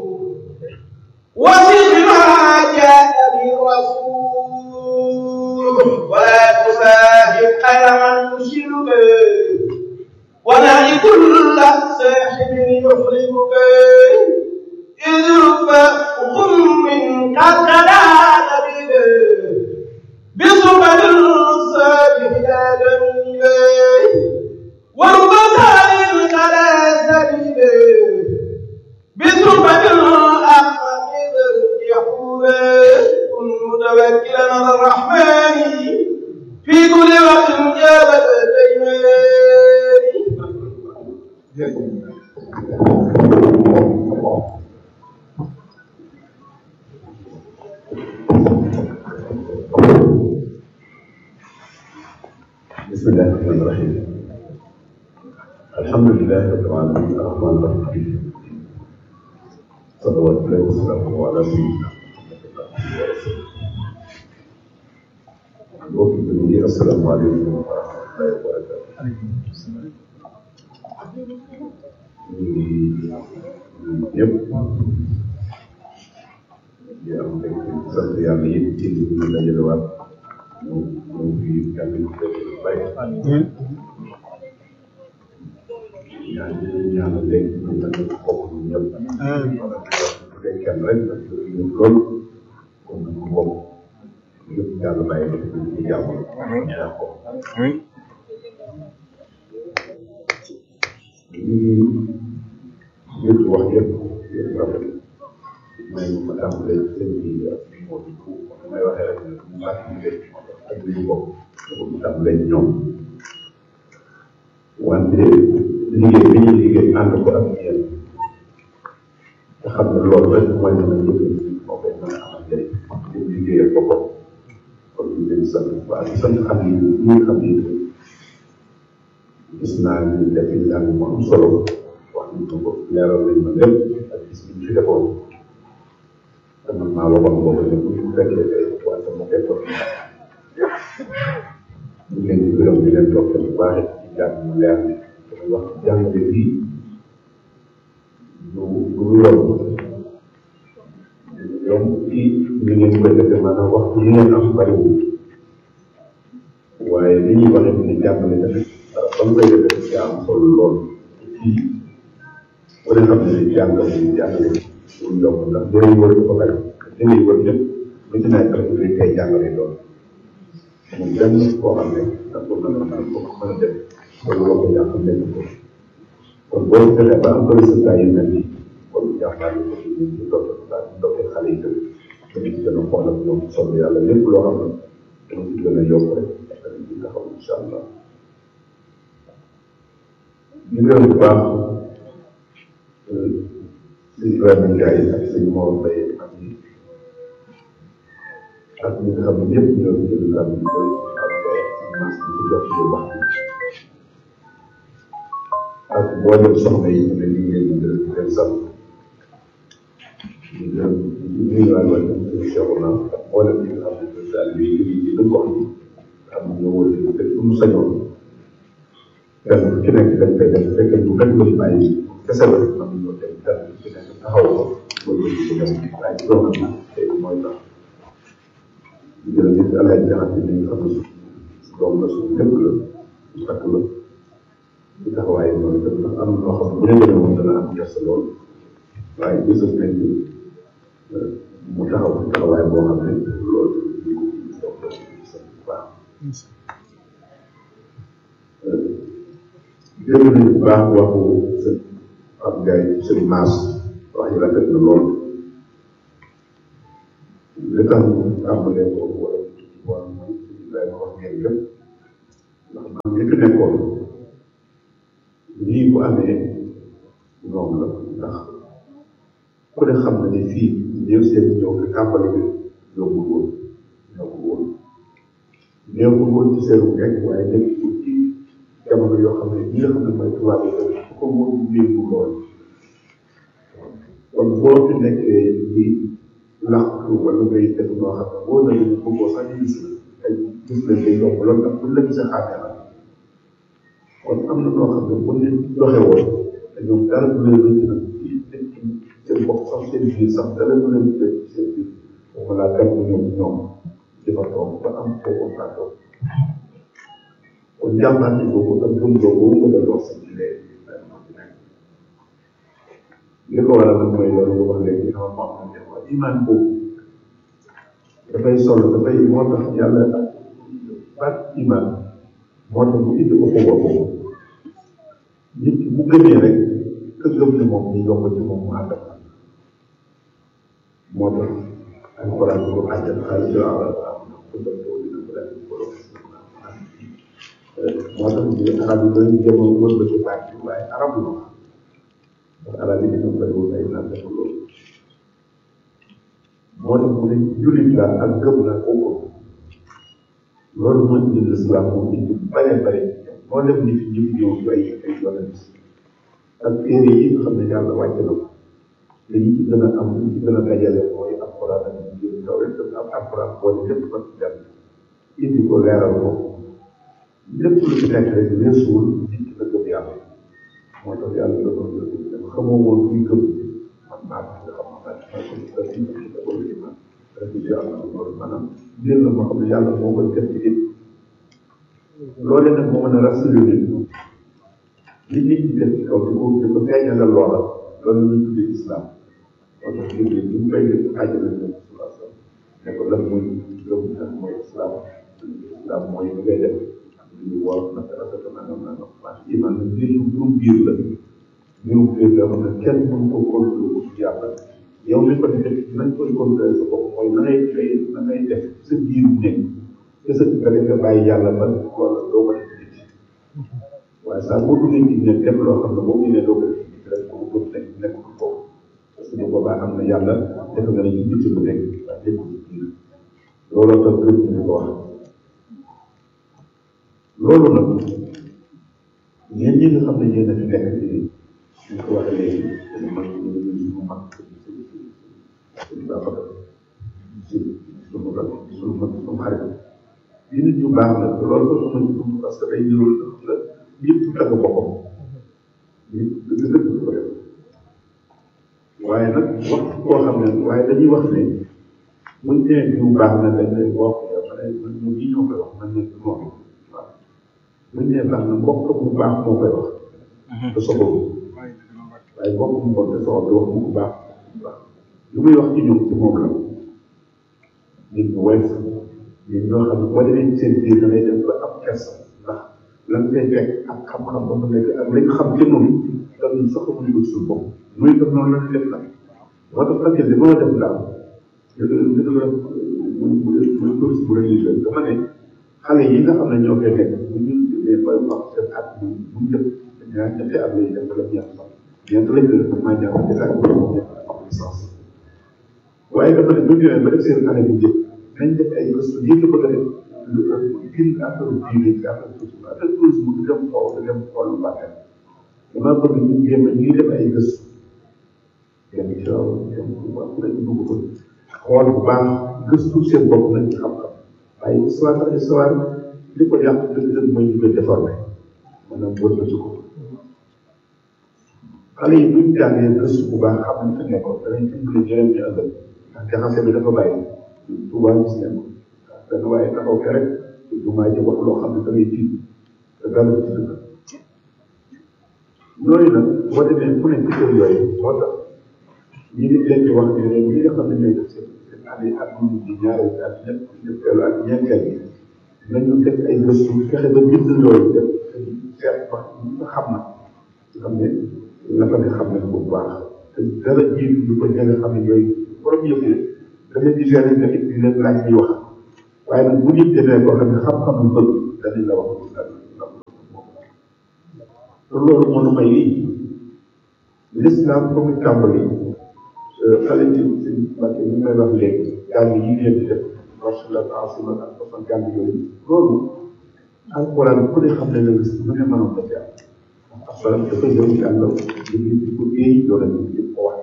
وصف ما جاء بالرسول ولا تساهل خير من يشرك ونعي كل ساحب يحرمك إذ رب غم قد غدا نبيل بصبر الصالح لا جميل ورب سائل على سبيل بصبر الأحمد يحول كن متوكلا على الرحمن في كل وقت جابت الأيمان بسم الله الرحمن الرحيم الحمد لله رب العالمين الرحمن الرحيم صلوات الله وسلامه على سيدنا mbokk yi asalaamaaleykum wa rahmatullahi wa barakatuh ñu ngi ñëpp di am rek sant yàlla yëpp ci li ñu dajalewaat ñu ñu ngi yàlla ñu def bàyyi ñaan ñu ñaanal léegi ñu ngi leen bokk ñu ñëpp bu dee kenn rek nag ñu loolu kon ñu bokk yëpp yàlla bàyyi ko ci jàmm ñaan ko ñu yëpp wax yëpp yëpp rafet may ma tàmbalee seen bi ak moo di ko may waxee rek mu baax ñu leen ak ñu bokk mu tàmbalee ñoom wante liggéey bi ñuy liggéey ànd ko ak yéen nga xam ne loolu rek mooy mën a jëriñ moo koy mën a amal njëriñ ñu liggéeyal boppam kon ñu leen sant bu baax di sant xam ni ñi nga xam ni gis naa ni def njàng mu am solo wax nañ ko ko leeral nañ ma lépp ak gis bi ñu fi defoon te man maa waxoon boobu ne bu ñu fekkee tey wante mu koy toog ñu leen di gërëm di leen toog bu baax ci jàng mu leer ni damay wax jàngale bii du du yomb yomb ci ñu ngeen koy defee maanaam waxtu yi ngeen am bariwul waaye li ñuy waxee ni jàngale tamit ba mu koy defee ci am solo lool ci ku ne xam ne jàngale ni jàngale lu yomb ndax jëriñ wër dafa bari jëriñ wër ñëpp lu ci nekk rek dañ koy jàngale lool moom benn koo xam ne ndax ko mën a mën ko mën a def wala loo ko yàq nekk ko kon boo fexee ba am ko résultat yi mel nii kon jàmbaar yi aussi ñu ngi topp daal di toppee xale yi tamit dañu ci gën a xool ak ñoom solo yàlla lépp loo xam ne dañu ci gën a yokk rek dañu ci taxaw incha allah di gërëm bu baax sëñ Ibrahima Ndiaye ak sëñ Mor Mbaye ak ñi ak ñi nga xam ne ñëpp ñoo ngi jël kàddu gi koy ak mas bi ci jox ci wax bi ak mboolem soxna yi ne ñu ngi leen di gërëm di leen sant di gërëm di nuyuwaat wàll sëñ Cheikhouna ak mboolem ñi nga xam ne daal di liggéey ci dëkk gox bi am ñoo wër di te suñu sañoon kenn ku ci nekk dañ koy def fekk ñu kañ ko ci bàyyi kese la am ñoo dem kenn ku ci nekk taxaw ko loolu la ñu dem waaye ci doon am tey mooy tax di gërëm nit àlay jaxat yi nga xam ne su doom la suñu lépp la su takk la ci taxawaay noonu tam ndax am loo xam ne bu ñu demee moom dana am gerte lool waaye gisul nañ ni mu taxaw ci taxawaay boo xam ne loolu ñu ko ci dox dox sant bu baax dégg nañu bu baax waxu sëñ Pape Ndiaye sëñ Maas wax yi rafet na lool li tax ñu tàmbalee ko wala ci wàll mooy Ibrahima wax ngeen lépp ndax man li fi nekkoon lii bu amee ñoom la ndax ku ne xam na ne fii ñëw seen ñëw fi tàmbali bi yombul woon yombul woon neexul woon ci seenu nekk waaye nekkul ci jamono yoo xam ne ñi nga xam ne mooy tubaab yi tamit ku ko moom yéegu lool kon boo fi nekkee di làqtu wala ngay def noo xam ne boo nañu bëggoo sax gis la ay gis leen day yomb lool ndax buñ la gisee xàmmee la kon am na noo xam ne bu nit doxe woon te ñoom dara du leen rëcc nag ci nit ki seen bopp sax seen biir sax dara du leen rëcc ci seen biir moom laa dem ñoom ñoom di fa toog ba am foofu faa toog kon jàmbaante boobu ak gëm boobu nga doon wax sax ci léegi li ko waral nag mooy loolu nga wax léegi dama ko am na wax iman boobu dafay solo dafay moo tax yàlla baat iman moo tax mu indi ko ko boobu nit ki bu gëmee rek ka gëm ne moom ñu yomb ci moom mu ànd ak moo tax alquran ko àjjal xaalis yo ala ko def ko dina ko def ko moo tax ñu arab yi dañu jëm wër ba ci baat bi waaye arab la ndax arab yi dañu bëri woon ay naan dafa loolu moo tax mu ne jullit la ak gëm la bokkul loolu moo indi l'islam moo indi bare bare moo def ni fi ñëpp ñëw ci ay ay yonent ak téere yi nga xam ne yàlla wàcce na ko te yi ci gën a am yi ci gën a dajale mooy alquran ak njëriñ taw rek am alquran boole lépp ba ci dem indi ko leeral ko lépp lu ci nekk rek weesuwul nit ki la gëm yàlla moo tax yàlla la doon gëm dama xamoo woon kuy gëm man maa ko nga xam naa maa ko ci dara ci da ko ci man rek ci yàlla loolu maanaam mbir la moo xam ne yàlla moo koy def ci nit loolee nag moo mën a rassurer nit li nit ñi def ci kaw di ko di ko feeñalal loola loolu la ñuy tuddee islam moo tax nit ñi ñu koy def àjjana ñoom sallallahu alayhi wa sallam ne ko lan mooy gëm lan mooy islam islam mooy li ngay def li ñu war nag rafet nangam nangam parce que iman nag biir mbirum biir la mbirum biir la xam ne kenn mën ko contrôler ko ci yàlla yow mi ko defee nañ koy contrôler sa bopp mooy na ngay ngay na ngay def sa biir nekk te sa nga defee bàyyi yàlla ba wala doo ko def nit waaye saa boo duggee ci nekk def loo xam ne boo génnee doo ko def nit rek ko ko nekk nekkul foofu parce que bu boobaa am na yàlla def nga ne ci bitti bu nekk waaye nekkul ci biir looloo tax gëm ñu ko wax loolu nag yéen ñi nga xam ne yéen a fi nekk ci ñu ko waxee léegi dañu mag ñu ngi suñu mag suñu baax suñu rak suñu mag suñu xarit yi nit ñu baax la loolu sax sama ñu parce que day ñëw la ñëpp tagg boppam ñëpp dëgg dëgg ko def waaye nag wax koo xam ne waaye dañuy wax ne buñ nee ñu baax na dañ leen wax ma ne man ñu ñi ñoo koy wax man ne du noonu waaw buñ nee baax na mbokk mu baax moo koy wax te soxla waaye mbokk mu bon te soxla wax mu baax waaw lu muy wax ci ñoom ci moom la nit ñu woyof nit ñoo xam ne boo demee ci seen biir da ngay dem ba am kersa ndax lan ngay fekk ak xam-xam ba mu nekk ak lañ xam ci noonu dañuy sax mu ñu suñu bopp muy def noonu la ñu def nag moo tax ak li ma def daal dëgg dëgg la muy muy muy touriste bu religieux dama ne xale yi nga xam ne ñoo koy nekk bu ñu demee ba wax seen at bu bu njëkk ñaar ñetti at lay def wala ñeent sax ñeent lañ koy def maa ñaar ñetti at bu ñeent am licence waaye dafa ne bu ñu demee ba def seen année bu njëkk nañ def ay gëstu yëpp ko def lu gën affaire diine ci affaire tourisme affaire tourisme du dem xool du dem xool lu bàkkee dama bëgg ñu jéem a ñuy def ay gëstu dem ci raw dem bu baax rek dugg ko xool bu baax gëstu seen bopp nañ ci xam-xam waaye histoire ak histoire li ko yàq dëgg-dëgg mooy ñu koy déformé maanaam wër na ci ko xale yi buñ jàngee gëstu bu baax xam nañ fi nekkoon danañ dimbali ñeneen ñu ëllëg ndax jaxase bi dafa bàyyi Tuubaa gis ngeen ko benn waaye taxaw ke rek du maa ci wax loo xam ne da ngay tiit te dara ci dëgg yooyu nag boo demee fu ne ci kër yooyu moo tax ñi ngi leen di wax ne leen ñi nga xam ne ñooy def seen seen année ak ñu di ñaareel ak ñett ñetteelu ak ñeenteel yi nañu def ay gëstu fexe ba bind loolu def seet wax ñi nga xam na xam ne la fa nga xam ne bu baax te dara jiitu ñu ko ña nga xam ne yooyu borom yëpp da leen di gérer tamit di leen laaj ñuy wax waaye nag bu nit demee koo xam ne xam-xam lu bëgg danañ la wax te loolu moo nu may lii l'islam fa muy tàmbali xale yi seen Mbacke ñu may wax léegi jàng yi ngeen di def marchala asima ak façon jàng yooyu loolu alquran ku ne xam ne ne lu ne mënoon na ci am alquran dafay dem ci àllam liggéey di ko éey yoona ni di ko wax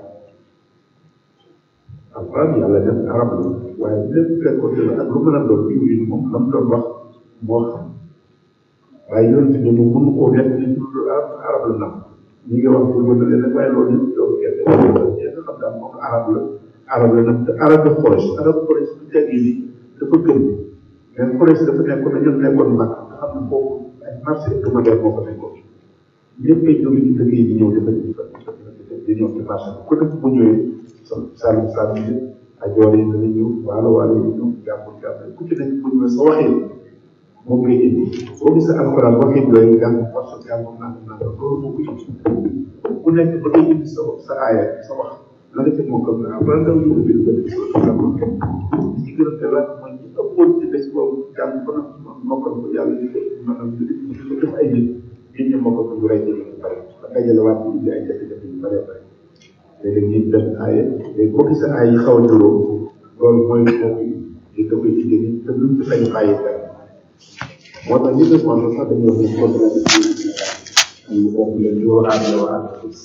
alquran yàlla def arab la waaye lépp fekkoon ne ak lu mën a doon jiw moom la mu doon wax moo xam waaye yoon ci ñoom mënu koo nekk li ñu arab arab la nam ñi ngi wax pour mën a leen waaye loolu yëpp loolu kenn nga xam daal moom arab la arab la nag te arab de forage arab forage bu tegee ni dafa gën mais forage dafa nekkoon na ñun nekkoon mag nga xam ne foofu ay marché hebdomadaire moo fa nekkoon ñëpp ay jóge ci dëkk yi di ñëw dafa di fa di ñëw ci marché bi ku nekk bu ñëwee sa saalum saalum yi ajoor yi dana ñëw waalo waalo yi ñëw jàmbur jàmbur ku ci nekk bu ñëwee sa waxee moom ngay indi boo gisee alxuraan waxee yooyu jàng force jàng naan naan loolu moo ko indi ku nekk ba ngay indi sa sa aaya sa wax la nga teg moo ko na après ndaw ñu ubbi ba def sa ko li ci gën a teelaat mooy ñi ëppoon ci des boobu jàng ba nag mokkal ko yàlla di ko maanaam di ko def ay nit nit ñi mokkal ko ñu rey ñu bare ba dajale waat ñu indi ay jafe-jafe yu bare bare léegi ñu def aaya léegi boo gisee aay yi xaw a juróom loolu mooy moom yi da koy indi ni te luñ ci sañ bàyyi dara moo tax ñu def moom sax dañuy wax ne contradiction ñu bokk leen di war a ànd war a ànd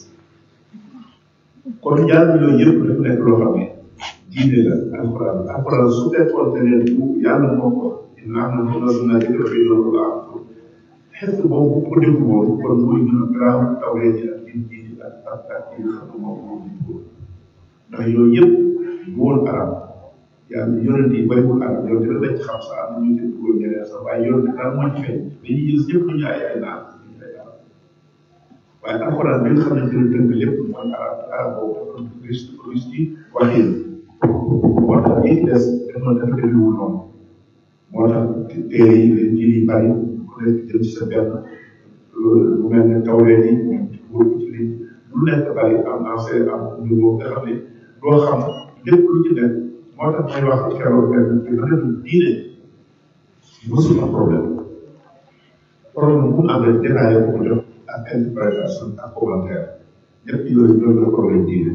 kon jàng yooyu yëpp dafa nekk loo xam ne diine la alquran alquran su fekkoon te ne bu yàlla moo ko inna am na loolu naa jëkk fi loolu la am xet boobu bu ko déglu woon kon muy gën a garaaw tawlee ji ak yin ji ak ak ak yi nga xam ne moom moo di ko ndax yooyu yëpp bu woon arab yàlla yonent yi bariwul arab yow dina lañ xam sax am na ñu ci dugal ñeneen sax waaye yonent daal moo ci feeñ dañuy gis ñëpp ñu ay ay naan ñu ay arab waaye alxuraan bi nga xam ne dina tënk lépp mooy arab arab boobu dafa russe russe yi waxin moo tax yi des dafa dafa demewul noonu moo tax téere yi leen ji yi bari ku nekk jëm ci sa benn lu mel ne tawleen yi ñoom ci li lu nekk bari am ancien am niveau nga xam ne doo xam lépp lu ci nekk moo tax may wax keroog benn bi nga xam ne diine mësul am problème problème bu mu amee détaillé ko ko jox ak interprétation ak commentaire ñett yooyu ñoo la problème diine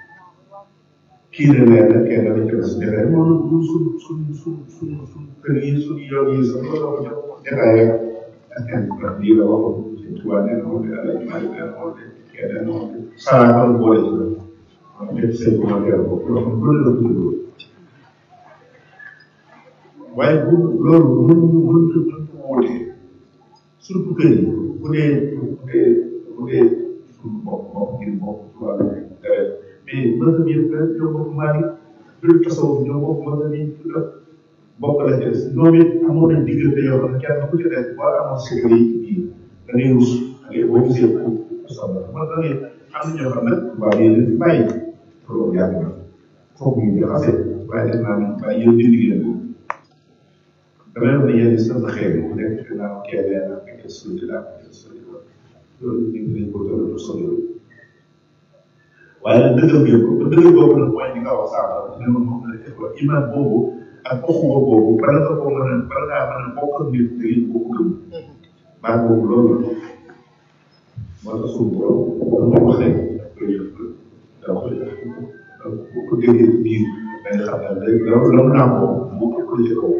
kii ne leer na kenn dañ ci des defee noonu ñun suñ suñ suñ suñ suñ kër yi suñ yoon yi sax loolu ko jox détaillé ak interprète lii la waxoon suñ tubaab nee na woon de ala jumaa nee na woon de kenn nee na woon de saa am boole ci la waaw def seen commentaire boobu loo xam loolu la ko tuddoo waaye bu loolu mën mën mën ko wóotee surtout que ni bu dee bu dee bu dee suñu bopp bopp ngir bopp wàllu deret mais mën nga yëg rek ñoo bokk maari biir tasawuf ñoo bokk mën nga ni bokk la ci des ñoom it amoon nañ diggante yoo xam ne kenn ku ci nekk boo amoon secret yi bii da ngay rus da ngay boo gisee ko sabla man da ngay am na ñoo xam ne waaw yéen fi bàyyi loolu yàgg na foog ñu jaxase waaye def naa ne waaye yéen di liggéey damay wax ne yéen sama xeeb bu nekk ci naan keebee ak ak sori la ak sori la loolu ñu ngi leen ko doon sori la waaye nag dëggal ngeen ko ba dëggal boobu nag mooy li nga wax sax ne ma moom la def iman boobu ak oxuwa boobu bala nga ko mën a bala ngaa mën a bokk ak nit da ngeen bokk gëm baat boobu loolu la moo tax suñu borom lu mu wax rek daf koy def da koy def bu ko déggee biir da nga xam ne day loolu loolu naa ko mu ko ci kaw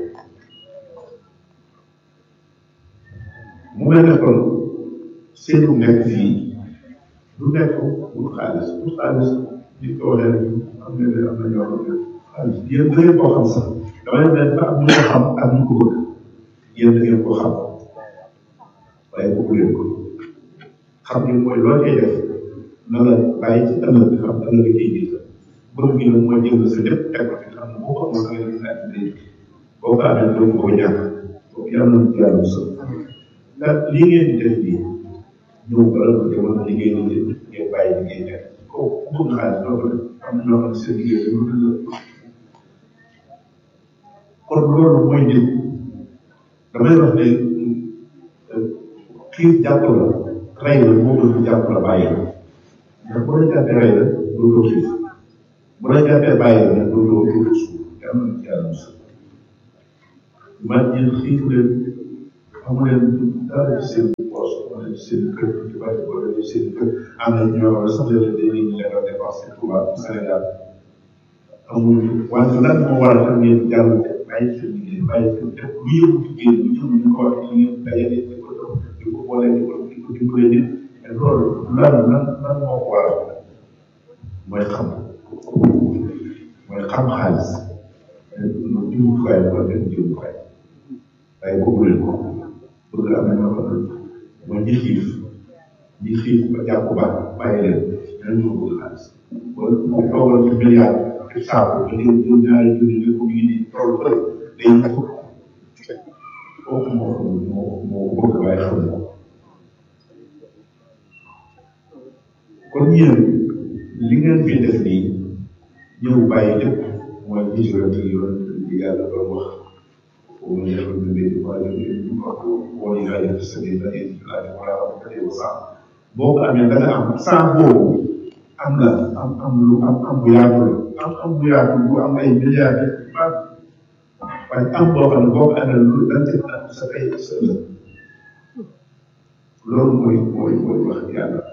mu mel ne kon seenu nekk fii du nekk bu xaalis bu xaalis li ko waxee rek am na am na ñoo xam ne xaalis yéen da ngeen koo xam sax dama leen ne dafa am ñu ko xam ak ñu ko bëgg yéen da ngeen koo xam waaye bëggu leen ko xam ngeen mooy loo koy def na la bàyyi ci ëllëg bi xam ëllëg ciy jiita bëgg gi nag mooy jël sa lépp teg ko fi xam ne boo ko amoon da ngay nekk day boo ko amee doo ko ñàkk boobu yàlla na yàlla musal ndax lii ngeen di def nii ñëw bala ko demoon na liggéey ni ngeen bàyyi liggéey nekk kooku ku bëgg xaalis doo ko def am na ñoo xam ne seen liggéey bi lu la kon loolu mooy nit damay wax ne kii jàpp la rey la moo gën jàpp la bàyyi la ndax bu la jàppee rey la dootoo xiif bu la jàppee bàyyi la dootoo dootoo suuf yàlla na yàlla musal man ñeen xiif leen amu leen dara ci seen poche wala ci seen kër ci bari wala ci seen kër am na ñoo xam ne sax léeg-léeg dañuy ñu leen a dépensé Touba Sénégal amuñu wante lan moo waral tam ngeen jàll bàyyi seen liggéey bàyyi seen lépp lu yëngu ci génn lu yëngu ñu ko wax ñu ngeen dajale di ko dox di ko boole di ko di ko dimbalee nit mais loolu lan lan lan moo ko waral mooy xam mooy xam xaalis loolu jumtukaay la wala benn jumtukaay waaye boobu leen ko bëgg am na ñoo xam ne mooy ñi xiif ñi xiif ba jàpp ba bàyyi leen ñooñu ñoo bëgg xaalis wala mu toogal ci milliard ci saabu ba léegi jël ñaari junni ne ko ngi nii tool bëri day ñu ko kooku moo moo moo ko bëgg waaye xam ko kon yéen li ngeen fi def nii ñëw bàyyi lépp mooy vision bi yoon bi yàlla doon wax ومن يخرج من بيته مهاجرا ولله في سبيل الله يجعل ولا ربك وسع boo ko amee da nga am saa boobu am nga am am lu am am bu yaatu la am am bu yaatu bu am ay milliards yi baax waaye am boo xam ne boo ko amee lu da nga ci am sa tey sa ëllëg loolu mooy mooy mooy wax yàlla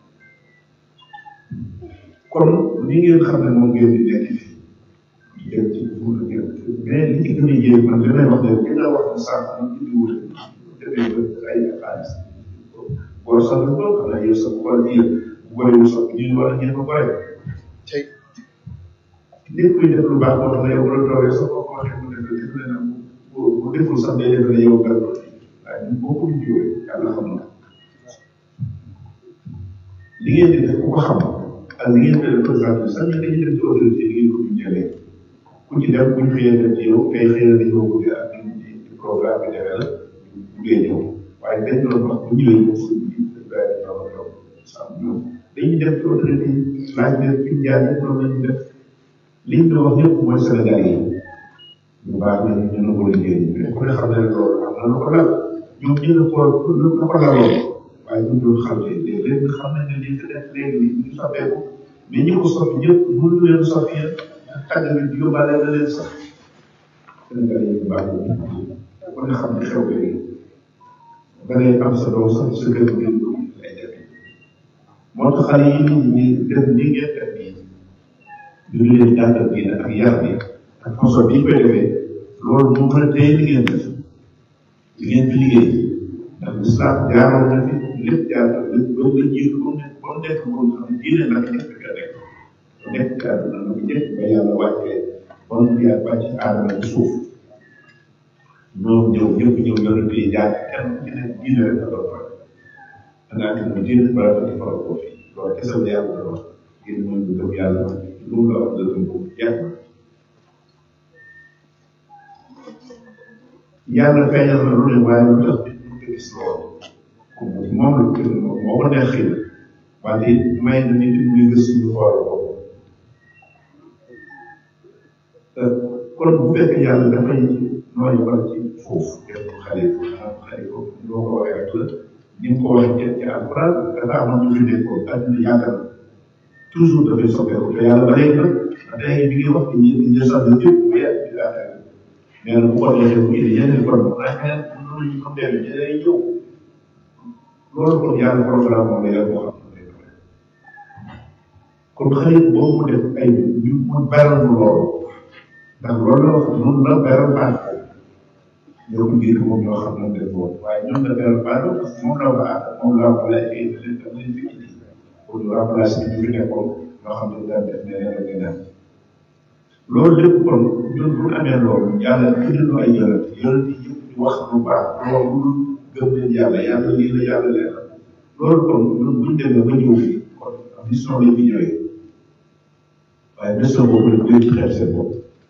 kon li ngeen xam ne moom ngeen di nekk fii jëm ci fuuta jëm mais li ci gën a yéeg man li may wax ne li nga wax ne sànq ñu indi wut defee ba ay xaalis boo sax la boo xam ne yow sa xool yi bu bëriwul sax ñu war a ñëw ba bëri tey lépp kuy def lu baax boo xam ne yow bu la toogee sax boo ko waxee mu def def leen bu bu deful sax day def ne yow gar waaye ñun boo ko jiwee yàlla xam na li ngeen di def ku ko xam ak li ngeen di def présenté sax ñu dañuy def ci autorité li ngeen ko jëlee ku ci dem bu ñu xëyee dem ci yow kay xëy na dañoo bëgg ak di programme bi demee la bu dee ñëw waaye dañ doon wax bu ñëwee ñu si benn ñoom ñoom sam ñoom dañuy dem ci autorité yi laaj leen fi jaar yëpp noonu la ñu def li ñu wax ñëpp mooy Sénégal yi ñu baax na ñu nangu liggéey mais ku ne xam ne loolu am na lu ko lal ñoom ñu ne ko lu ko laloon waaye ñu doon xam ne léegi xam nañ ne lii fi def léegi ñu soppeeku mais ñi ko soppi ñëpp mënu leen soppi yéen tàggat bi yóbbaale na leen sax Sénégal yi baax na ku ne xam ne xew léegi da ngay am sa doom sax sa kër gi lay def moo tax xale yi nit ñi def ni ngeen def nii ñu ngi leen jàngal bi ak yar bi ak façon bi ñu koy defee loolu moo mën a téye li ngeen def li ngeen fi liggéey ndax lislaam jaaroon na fi lépp jaar na lépp ba nga jiitu ba mu nekk ba mu nekk moom xam ne diine nag nekk ka nekk nekk ci àdduna nag njëkk ba yàlla wàccee ba mu yaa wàcc aadama ci suuf ñoom ñëw ñëpp ñëw yonent yi jaar kenn ci ne diine rek la doon faral da ngaa gis ne diine ba la di faral ko fi loolu kese la yàlla doon wax ngir mën ñu gëm yàlla lu mu la wax la gëm ko jeex na yàlla feeñal na lu ne waaye lu tax nit mu ko gis loolu comme moom la moo ko neex xëy na wante may na nit muy gëstu ñu xool ko kon bu fekkee yàlla dafay nooy wala ci foofu def ko xalifa maanaam xalifa loo ko waxee rek la ni mu ko waxee ci ci alquran dafa amoon ñu fi nekkoon àddina yàgg na toujours dafay soppeeku te yàlla ba léegi nag ba léegi bi ngi wax ci ñi ñi sax na ñëpp bu yàgg di affaire mais nag bu ko defee bu indi yeneen kon ay xeet loolu ñu ko demee ñeneen ñëw loolu kon yàlla programme moom la yàlla moo xam ne kon xarit boobu def ay ñu mu beral loolu ndax loolu la wax noonu la beral baax ñoo ko jiitu moom ñoo xam ne def woon waaye ñoom la beral baax parce que moom la wax moom la wax la ay da leen da leen fi indi pour ñu remplacer ñu fi nekkoon ñoo xam ne daan def neneen ak neneen loolu lépp kon ñun bu amee loolu yàlla tudd ay yonent yonent yi yëpp ñu wax lu baax loolu gëm leen yàlla yàlla lii la yàlla leeral loolu kon ñun buñ demee ba ñëw fii kon mission la ñu ñëwee waaye mission boobu nag dañ ci xeeb seen bopp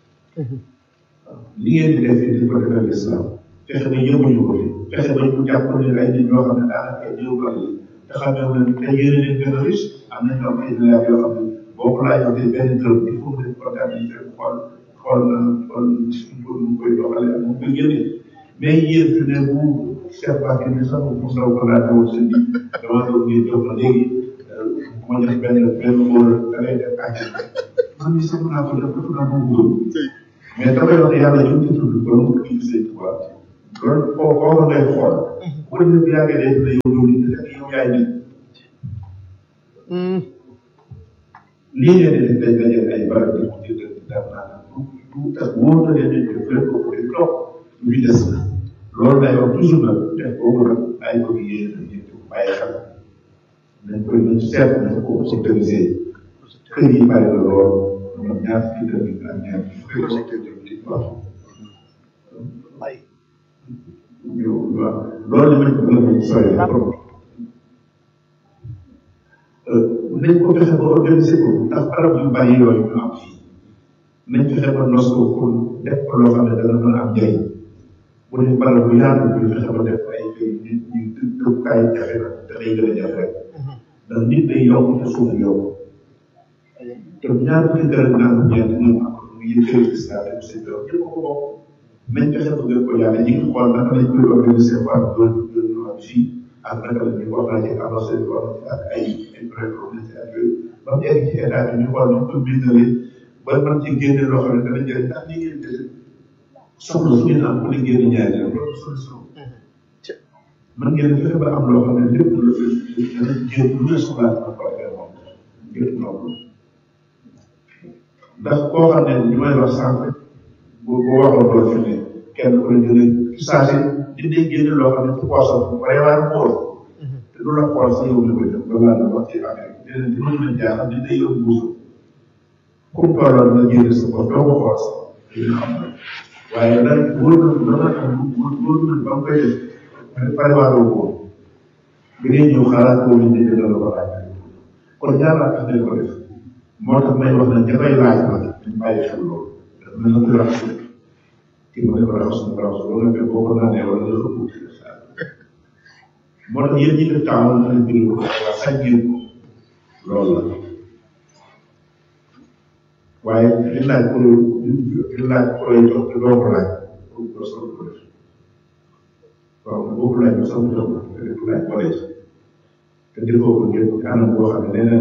li ngeen di def fii dañ ko defal l'islam fexe ba yóbbuñu ko fi fexe ba ñu jàpp ne ay nit ñoo xam ne daanaka ay néew doole yi te xam ne woon te yéene leen gën a riche am na ñoo am ay milliards yoo xam ne boo ko laajoon benn dërëm il faut que comptabilité xool xool xool nu mu koy doxalee ak mu koy génne mais yéen fi ne bu chef Bakary bi sax mu saw ko laajte woon seen bi dama doon ngeen jox ma léegi bu ma jox benn benn góor da ngay def àcc man mii sax naa ko def dafa naa ko góor mais dafay wax yàlla ñu ci tudd ba mu tudd seen tubaab loolu koo koo ngay xool bu ko defee bu yàggee day dina yow yow nit rek yow yaay nit lii ngeen di def dañ dajale ay barab di ko jëndal di def naa tout ak wóor na leen ne def leen ko pour di toog lu fi des na loolu lay wax toujours nag def boobu nag ay ko yéen a yéen ko bàyyi xel nañ koy nañ seet nañ ko sectoriser kër yi bari na lool moom ñaar fukki kër yi ak ñaar fukki secteur de wax ñu waaw loolu lañ ko gën a sori trop nañ ko fexe ba organiser ko ndax barab yu bari yooyu ñu am fii nañ fexe ba nos ko pour def ko loo xam ne dana mën a am njëriñ bu dee barab bu yaatu ñu fexe ba def ay kër nit ñi dëkkukaay jafe na te day gën a jafe rek ndax nit day yokk te suuf yokk te ñaar fukki kër ak naan ñeent ñoom ak mu yëg kër gis naa dem seen doom ñëpp ko bokk nañ fexe ba gën ko yàlla ñi ngi xool naka lañ koy organiser ba am doon doon ñu am fii ak naka la ñuy wax naa ci avancé bi wax ak ay ay prépromesse ak yooyu ba mu egg ci état bi ñu xool ñu ko bindalee ba man ci génne loo xam ne dana jëriñ ndax ni ngeen def soxla su ngeen am ku ne ngeen ñaari rek loolu solution man ngeen fexe ba am loo xam ne lépp lu dana jël lu ne soxlaa dana ko defee moom ngir noonu ndax koo xam ne li may wax sànq bu bu waxoon loolu fi ne kenn ku ne jëlee ci saa si di day génne loo xam ne ci poosam bu bare waaye mu wóor te du la xool si yow li koy def ba laa la wax ci affaire bi léeg-léeg di mën na jaaxal di day yóbbu buusu comme tolloon nga génne sa bopp doo ko xool sax dina xam ne waaye nag wóor na dana am wóor na ba mu koy def pare waaroo ko bi ngay ñëw xalaat ko ñu dégg la ko laaj kon ñaar laa tax ko def moo tax may wax ne dafay laaj ma dañ bàyyi xel loolu dafa mel na ku raxas kii ma def raxas na raxas loolu nga fekk boo ko naanee wala nga ëpp ci def saa moo tax yéen ñi def taamu na leen bind ko waa sañ ngeen ko loolu la waaye li laaj ko li laaj ko lay jox te doo ko laaj doo sax ko def waaw boo ko laaj ba sax mu jox ko te def laaj ko lay te defoo ko ngeen ko anam boo xam ne leneen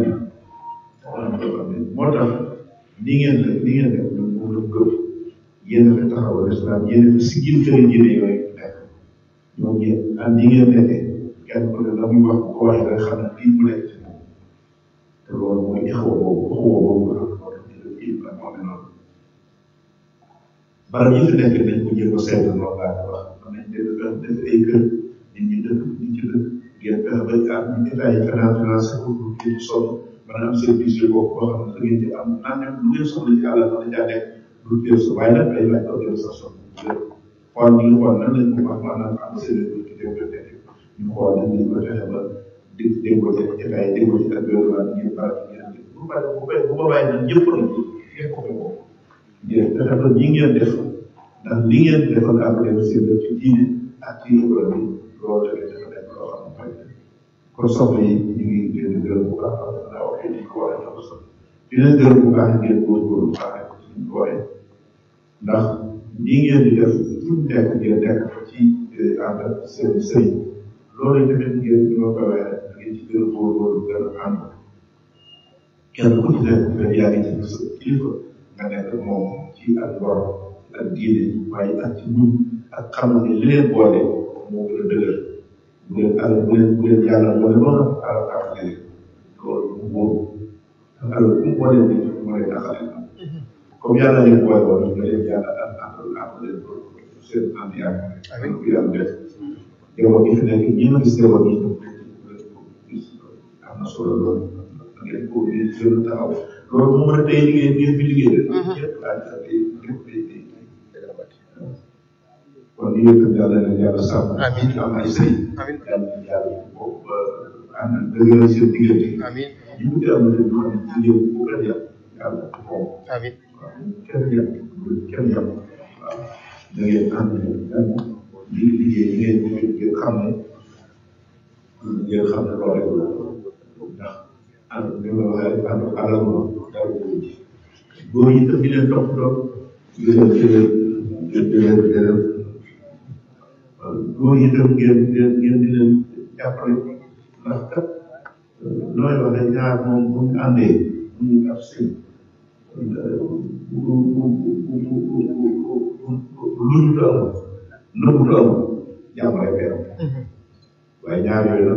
moo tax ni ngeen def ni ngeen def ñun moom la gëm yéen a fi taxawal islam yéen a fi siggil kër diine yooyu nekk ñoom yéen ak ni ngeen nekkee kenn ku ne la muy wax ko waxee rek xam ne lii mu nekk ci moom te loolu mooy ixwa boobu ixwa boobu nga xam moo tax ñu def kii la moo ne noonu barab yi fi nekk nañ ko jéem a seetlu noonu laa ko wax am nañ def def ay kër nit ñi dëkk nit ci dëkk ngeen fexe ba am ñu état yi finance financé ko pour kii sonn maanaam service yi boobu boo xam ne da ngeen di am naan ñoom lu ngeen soxla ci àll ba la caa nekk lu teew sa waaye nag day laaj organisation xool ñu ngi xool nan lañ ko wax maanaam am service ci développé ñu xool nan lañ ko fexe ba di déggoo ci état yi déggoo ci ak gouvernement ngeen bari ngeen def bu bari bu bay bu ko bàyyi nag ñëpp nag ngeen ko ko ngeen fexe ba ñi ngeen def ndax li ngeen defal après service ci diine ak ci économie loolu tamit dafa nekk loo xam ne mooy kon soxla yi ñu ngi leen di gërëm bu baax naa waxee ni ko waxee dafa soxla di leen gërëm bu baax ngeen góorgóorlu bu baax ko suñu booyee ndax lii ngeen di def fu mu nekk ngeen nekk fa ci ànd ak seen sëy loolu tamit ngeen ñu ma koy waxee ngeen ci gën a góorgóorlu gën a ànd kenn ku ci nekk nga yaa ngi ci sa kilifa nga nekk moom ci ak ngor ak diine waaye ak ci ñun ak xam ne li leen boole moo gën a dëgër bu leen alal bu leen bu leen yàlla boole noonu alal taxale loolu mu wóoru alal bu mu boole nit moo lay taxale comme yàlla leen boole woon nga leen yàlla ak àndal ànd leen ko seen ànd yaakaar ko yàlla def jamono gi fi nekk ñi ma gis jamono yi gis am na solo loolu ngeen ko ngeen gën a taxaw loolu moo mën a tey liggéey ngeen fi liggéey de ñëpp laa gis ak lépp day day kon li yëpp yàlla na yàlla sàmm Amiin. am ay sëy Amiin. yàlla na yàlla ko ànd dëgëral seen diggante Amiin. ñu ngi am na ñu xam ne jigéen bu kenn yàq yàlla ko moom Amiin. waaw kenn yàq kenn yàq waaw da ngeen ànd ànd li liggéey li ngeen liggéey ngeen xam ne ngeen xam ne loolu rek la ndax ànd bi ma waxee ànd alal moom dara ko ci góor yi tam di leen topp doon di leen di leen di leen di leen góor yi tam ngeen ngeen ngeen di leen jàppale ndax kat nooy wax ne ñaar moom bu ñu àndee bu ñu ab sëy bu bu bu bu bu lu ñu am nëbbu am jàmm rek am waaye ñaar yooyu nag